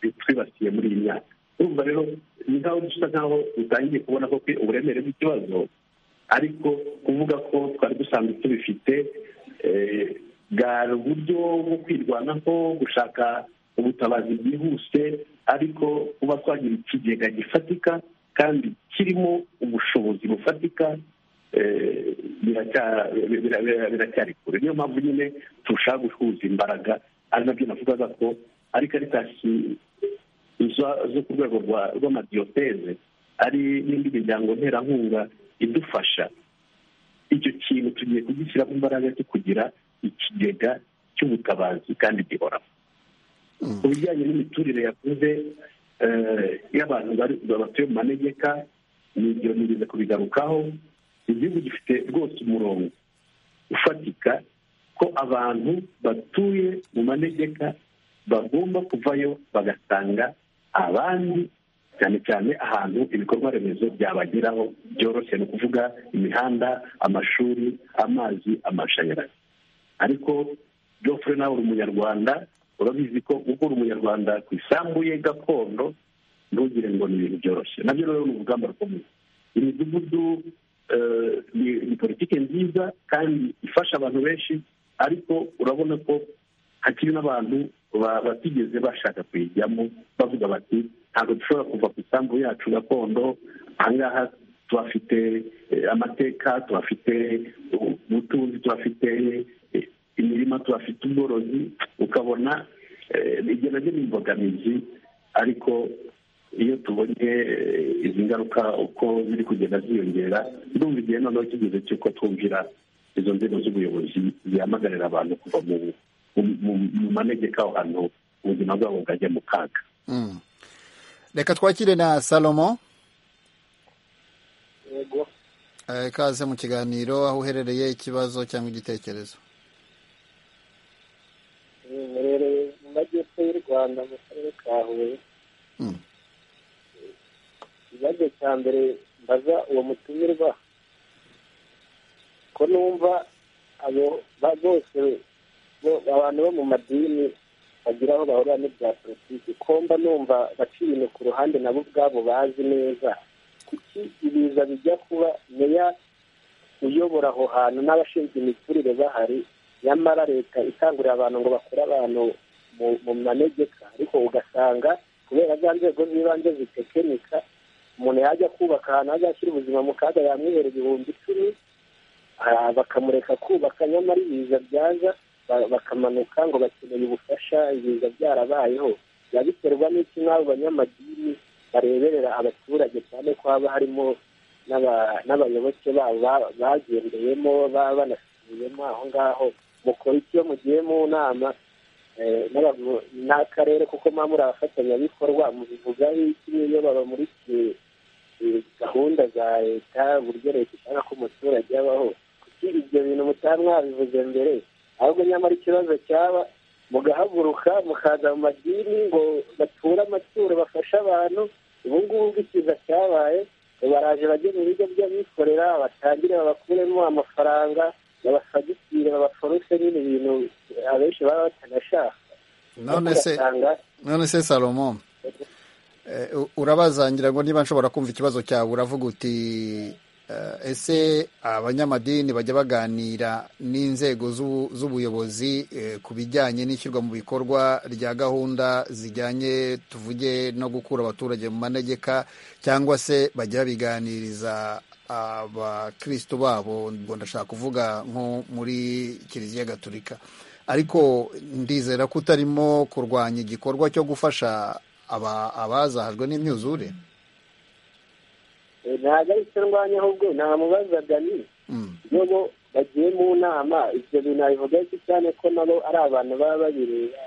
bitwibasiye muri iyi myaka urumva rero ni nkaho dusa nkaho utangiye kubona ko uburemere bw'ikibazo ariko kuvuga ko twari dusanzwe tubifite bwari uburyo bwo kwirwanaho gushaka ubutabazi bwihuse ariko kuba twagira ikigega gifatika kandi kirimo ubushobozi bufatika biracyari kure niyo mpamvu nyine turushaho guhuza imbaraga ari nabyo navugaga ko ari karitasi zo ku rwego rw'amadiyoteze ari n'indi miryango nterankunga idufasha icyo kintu tugiye kugishyiramo imbaraga cyo kugira ikigega cy'ubutabazi kandi gihoraho ku bijyanye n'imiturire yakuze y'abantu batuye mu manegeka ni ibyo nigeze kubigarukaho igihugu gifite rwose umurongo ufatika ko abantu batuye mu manegeka bagomba kuvayo bagasanga abandi cyane cyane ahantu ibikorwa remezo byabageraho byoroshye ni ukuvuga imihanda amashuri amazi amashanyarazi ariko jofre nawe uri umunyarwanda urabizi ko uko uri umunyarwanda ku isambu ye gakondo ntugire ngo ni ibintu byoroshye nabyo rero ni urugamba rukomeye imidugudu ni politiki nziza kandi ifasha abantu benshi ariko urabona ko hakiri n'abantu batigeze bashaka kuyijyamo bavuga bati ntabwo dushobora kuva ku isambu yacu gakondo ahangaha tuhafite amateka tuhafite ubutunzi tuhafite imirima tuhafite ubworozi ukabona ibyo nabyo ni imbogamizi ariko iyo tubonye izi ngaruka uko ziri kugenda ziyongera ndumva igihe noneho kigeze cy'uko twumvira izo nzego z'ubuyobozi zihamagarira abantu kuva mu manegeka aho hantu ubuzima bwabo bwajya mu kaga reka twakire na salomo ikaze mu kiganiro aho uherereye ikibazo cyangwa igitekerezo murereye mu majyepfo y'u rwanda mu karere ka huye ikibazo cya mbere mbaza uwo mutumirwa ko numva abo bose abantu bo mu madini bagira aho bahurira n'ibya politiki komba numva baca ibintu ku ruhande nabo ubwabo bazi neza kuki ibiza bijya kuba meya uyobora aho hantu n'abashinzwe imiturire bahari nyamara leta ikangurira abantu ngo bakure abantu mu manegeka ariko ugasanga kubera za nzego z'ibanze zitekinika umuntu yajya kubaka ahantu azashyira ubuzima mu kaga yamwihera ibihumbi icumi bakamureka kubaka nyamara ibiza byaza bakamanuka ngo bakeneye ubufasha ibiza byarabayeho biba biterwa n'iki nk'abo banyamadini bareberera abaturage cyane ko haba harimo n'abayoboke babo bagendeyemo baba banasubiyemo aho ngaho mukora iki iyo mugiye mu nama n'akarere kuko muba muri abafatanyabikorwa mubivugaho iki n'iyo babamurikiye gahunda za leta uburyo leta ishaka ko umuturage abaho kuko ibyo bintu mutaba mwabivuze mbere ahubwo nyamara ikibazo cyaba mugahaguruka mukaza mu madini ngo bature amaturo bafashe abantu ubu ngubu bw'ikiza cyabaye baraje bajye mu bigo by'abikorera batangire babakuremo amafaranga babafagitire babaforuse nyine ibintu abenshi baba batanashaka none se salomo urabazangira ngo niba nshobora kumva ikibazo cyawe uravuga uti ese abanyamadini bajya baganira n'inzego z'ubuyobozi ku bijyanye n'ishyirwa mu bikorwa rya gahunda zijyanye tuvuge no gukura abaturage mu manegeka cyangwa se bajya babiganiriza abakirisitu babo ngo ndashaka kuvuga nko muri kiliziya gaturika ariko ndizera ko utarimo kurwanya igikorwa cyo gufasha abazahajwe n'imyuzure ntabwo ari cyo ndwanya ahubwo ntamubazaga ni nubwo bagiye mu nama ibyo bintu babivuga iki cyane ko nabo ari abantu baba babireba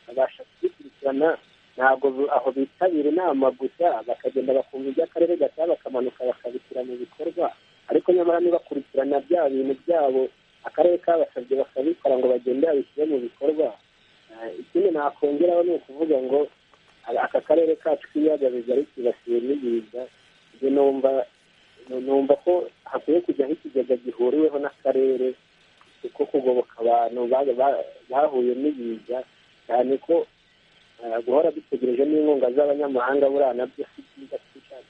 babasha kubikurikirana ntabwo aho bitabira inama gusa bakagenda bakumva iby'akarere gata bakamanuka bakabishyira mu bikorwa ariko nyamara nibakurikirana bya bintu byabo akarere kabasabye bakabikora ngo bagende babishyire mu bikorwa ikindi nakongeraho ni ukuvuga ngo aka karere kacu k'ibiyaga bigari kibasiwe n'ibiza numva numva ko hakwiye kujyaho ikigega gihuriweho n'akarere kuko kugoboka abantu bahuye n'ibiza cyane ko guhora dutegereje n'inkunga z'abanyamahanga buriya nabyo si byiza twishakira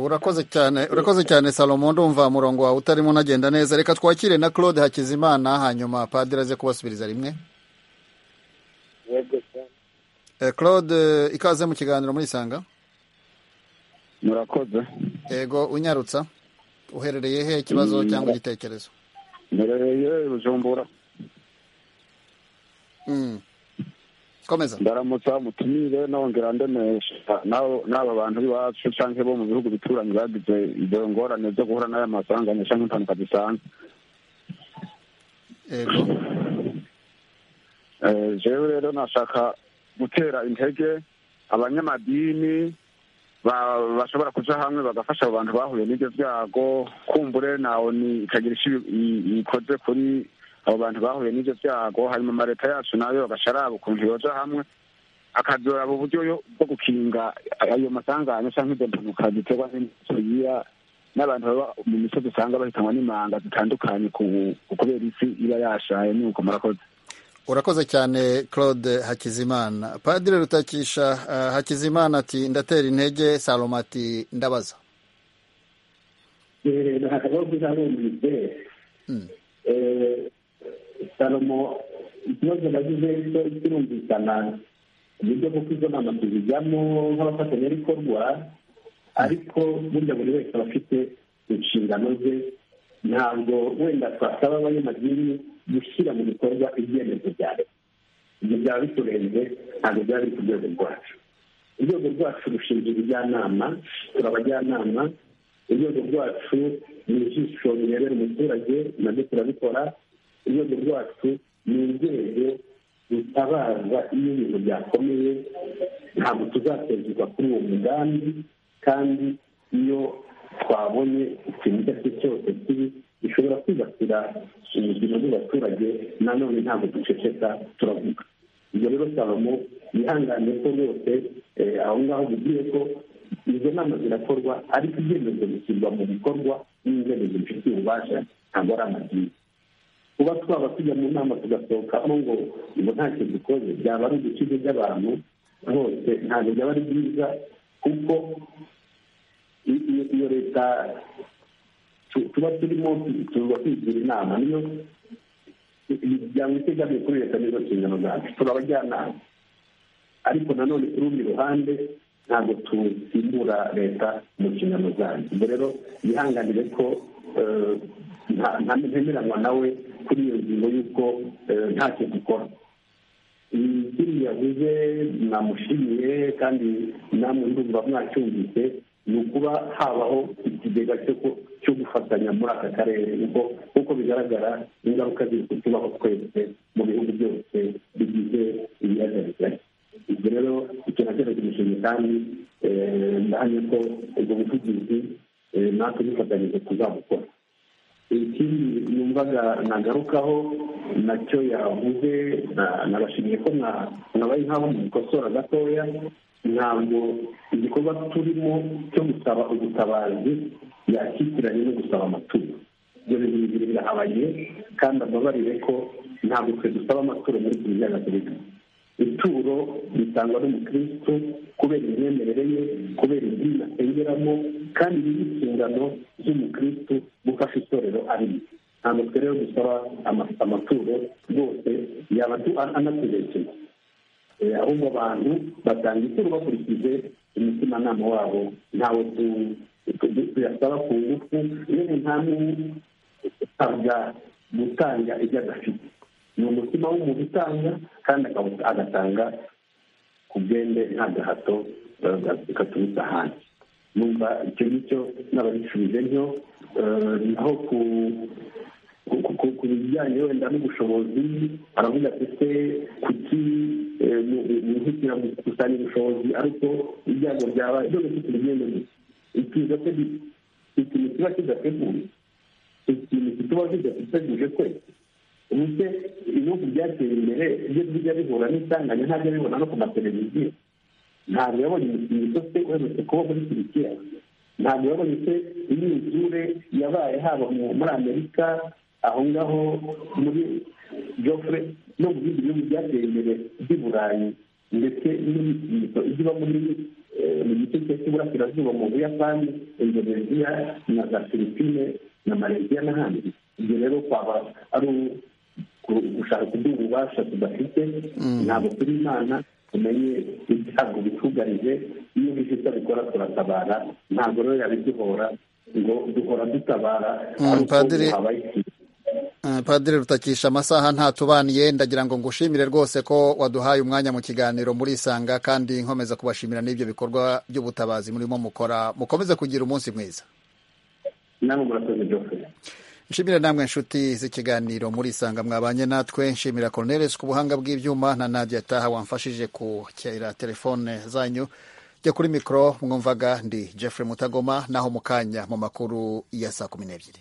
urakoze cyane urakoze cyane salomo ndumva murongo wawe utarimo unagenda neza reka twakire na claude hakizimana hanyuma padiri aze kubasubiriza rimwe yego cyane claude ikaze mu kiganiro muri isanga murakoze yego unyarutsa uherereye he ikibazo cyangwa igitekerezo murereye bujumbura komeza ndaramutsa mutumire nongera ndemesha n'aba bantu b'iwacu cyangwa bo mu bihugu bituranyi bagize ibyo ngorane byo guhura n'aya masanganisha cyangwa impanuka zisanzwe yego jewe rero nashaka gutera intege abanyamadini bashobora kuja hamwe bagafasha abo bantu bahuye n'ibyo byago kumbure nawo ni ikagira icyo ikoze kuri abo bantu bahuye n'ibyo byago hanyuma amaleta yacu nayo bagashara ukuntu yoja hamwe akazoraba uburyo bwo gukinga ayo masanganya cyangwa izo mpanuka ziterwa n'imisozi n'abantu baba mu misozi usanga bahitanwa n'imanga zitandukanye kubera isi iba yashaye nuko murakoze urakoze cyane claude hakizimana padiri rutakisha uh, hakizimana ati ndatera intege saloma ati ndabaza ntabwo uzabumvise salomo ikibazo bagize cyo kirumvikana uburyo bwo kuko izo nama tuzijyamo nk'abafatanyabikorwa ariko burya buri wese aba afite inshingano ze ntabwo wenda twasaba abanyamadini gushyira mu bikorwa ibyemezo bya leta ibyo byaba biturenze ntabwo byaba biri ku rwego rwacu urwego rwacu rushinzwe ubujyanama turi abajyanama urwego rwacu ni ijisho rirebera umuturage nabyo turabikora urwego rwacu ni urwego rutabaza iyo ibintu byakomeye ntabwo tuzatezwa kuri uwo mugambi kandi iyo twabonye ikintu icyo ari cyo cyose kibi gishobora kwibasira ubuzima bw'abaturage nanone ntabwo duceceka turavuga ibyo rero salomo yihangane ko rwose aho ngaho bigiye ko izo nama zirakorwa ariko ibyemezo bishyirwa mu bikorwa n'inzego zibifitiye ububasha ntabwo ari amabwiriza kuba twaba tujya mu nama tugasohokamo ngo ngo nta kintu dukoze byaba ari udukize by'abantu bose ntabwo byaba ari byiza kuko iyo leta tuba turimo tuba twigira inama niyo byaba itegamiye kuri leta nizo nshingano zacu turabajyanama ariko nanone kuri urundi ruhande ntabwo tusimbura leta mu nshingano zacu ubwo rero yihanganire ko ntemeranwa nawe kuri iyo ngingo y'uko ntacyo dukora ikindi yavuze namushimiye kandi namwe ndumva mwacyumvise ni ukuba habaho ikigega cyo gufatanya muri aka karere nk'uko bigaragara ingaruka ziri kutubaho twese mu bihugu byose bigize ibiyaga bigari ibyo rero icyo na cyo tumushinga kandi ndahamya ko ubwo buvugizi natwe dufatanyije tuzabukora ikindi yumvaga nagarukaho nacyo yavuze nabashimiye ko mwabaye nk'aho mubikosora gatoya ntabwo igikorwa turimo cyo gusaba ubutabazi yakikiranye no gusaba amaturo ibyo bintu bibiri birahabaye kandi ababarire ko ntabwo twe dusaba amaturo muri kiliziya gatolika ituro ritangwa n'umukirisitu kubera imyemerere ye kubera idini asengeramo kandi ni inshingano z'umukirisitu gufasha itorero arimo ntabwo twe rero dusaba amaturo rwose yaba anatuberekeye ahubwo abantu batanga ituro bakurikije umutimanama wabo ntawe tuyasaba ku ngufu yewe nta n'umwe usabwa gutanga ibyo adafite ni umutima w'umuntu utanga kandi agatanga ku bwende nta gahato gaturutse ahandi numva icyo ngicyo n'ababishubije ntyo naho ku ku bijyanye wenda n'ubushobozi aravuga ati se kuki mwihutira gukusanya ubushobozi ariko ibyago byabaye ibyo gufite urugendo ikiza se ikintu kiba kidateguye ikintu kituba kidateguje kwese ubu se ibihugu byateye imbere ibyo bijya bihura n'isanganya ntajya bibona no ku mateleviziyo ntabwo yabonye imikino itose uherutse kuba muri turikiya ntabwo yabonye se imyuzure yabaye haba muri amerika aho ngaho muri jofre no mu bindi bihugu byateye imbere by'i burayi ndetse n'imikino iba muri mu gice cy'iburasirazuba mu buyapani indoneziya na za filipine na malaysia n'ahandi ibyo rero kwaba ari gushaka kuduha ububasha tudafite ntabwo turi imana tumenye ibyago bitugarije iyo bije itabikora turatabara ntabwo rero yabiduhora ngo duhora dutabara ariko habaye ikintu padiri rutakisha amasaha ntatubaniye ndagira ngo ngushimire rwose ko waduhaye umwanya mu kiganiro murisanga kandi nkomeza kubashimira n'ibyo bikorwa by'ubutabazi murimo mukora mukomeze kugira umunsi mwiza nshimire namwe inshuti z'ikiganiro murisanga mwabanye natwe nshimira Cornelis ku buhanga bw'ibyuma na Nadia Taha wamfashije kwakira telefone zanyu jya kuri mikoro mwumvaga ndi Jeffrey Mutagoma naho mu kanya mu makuru ya saa kumi n'ebyiri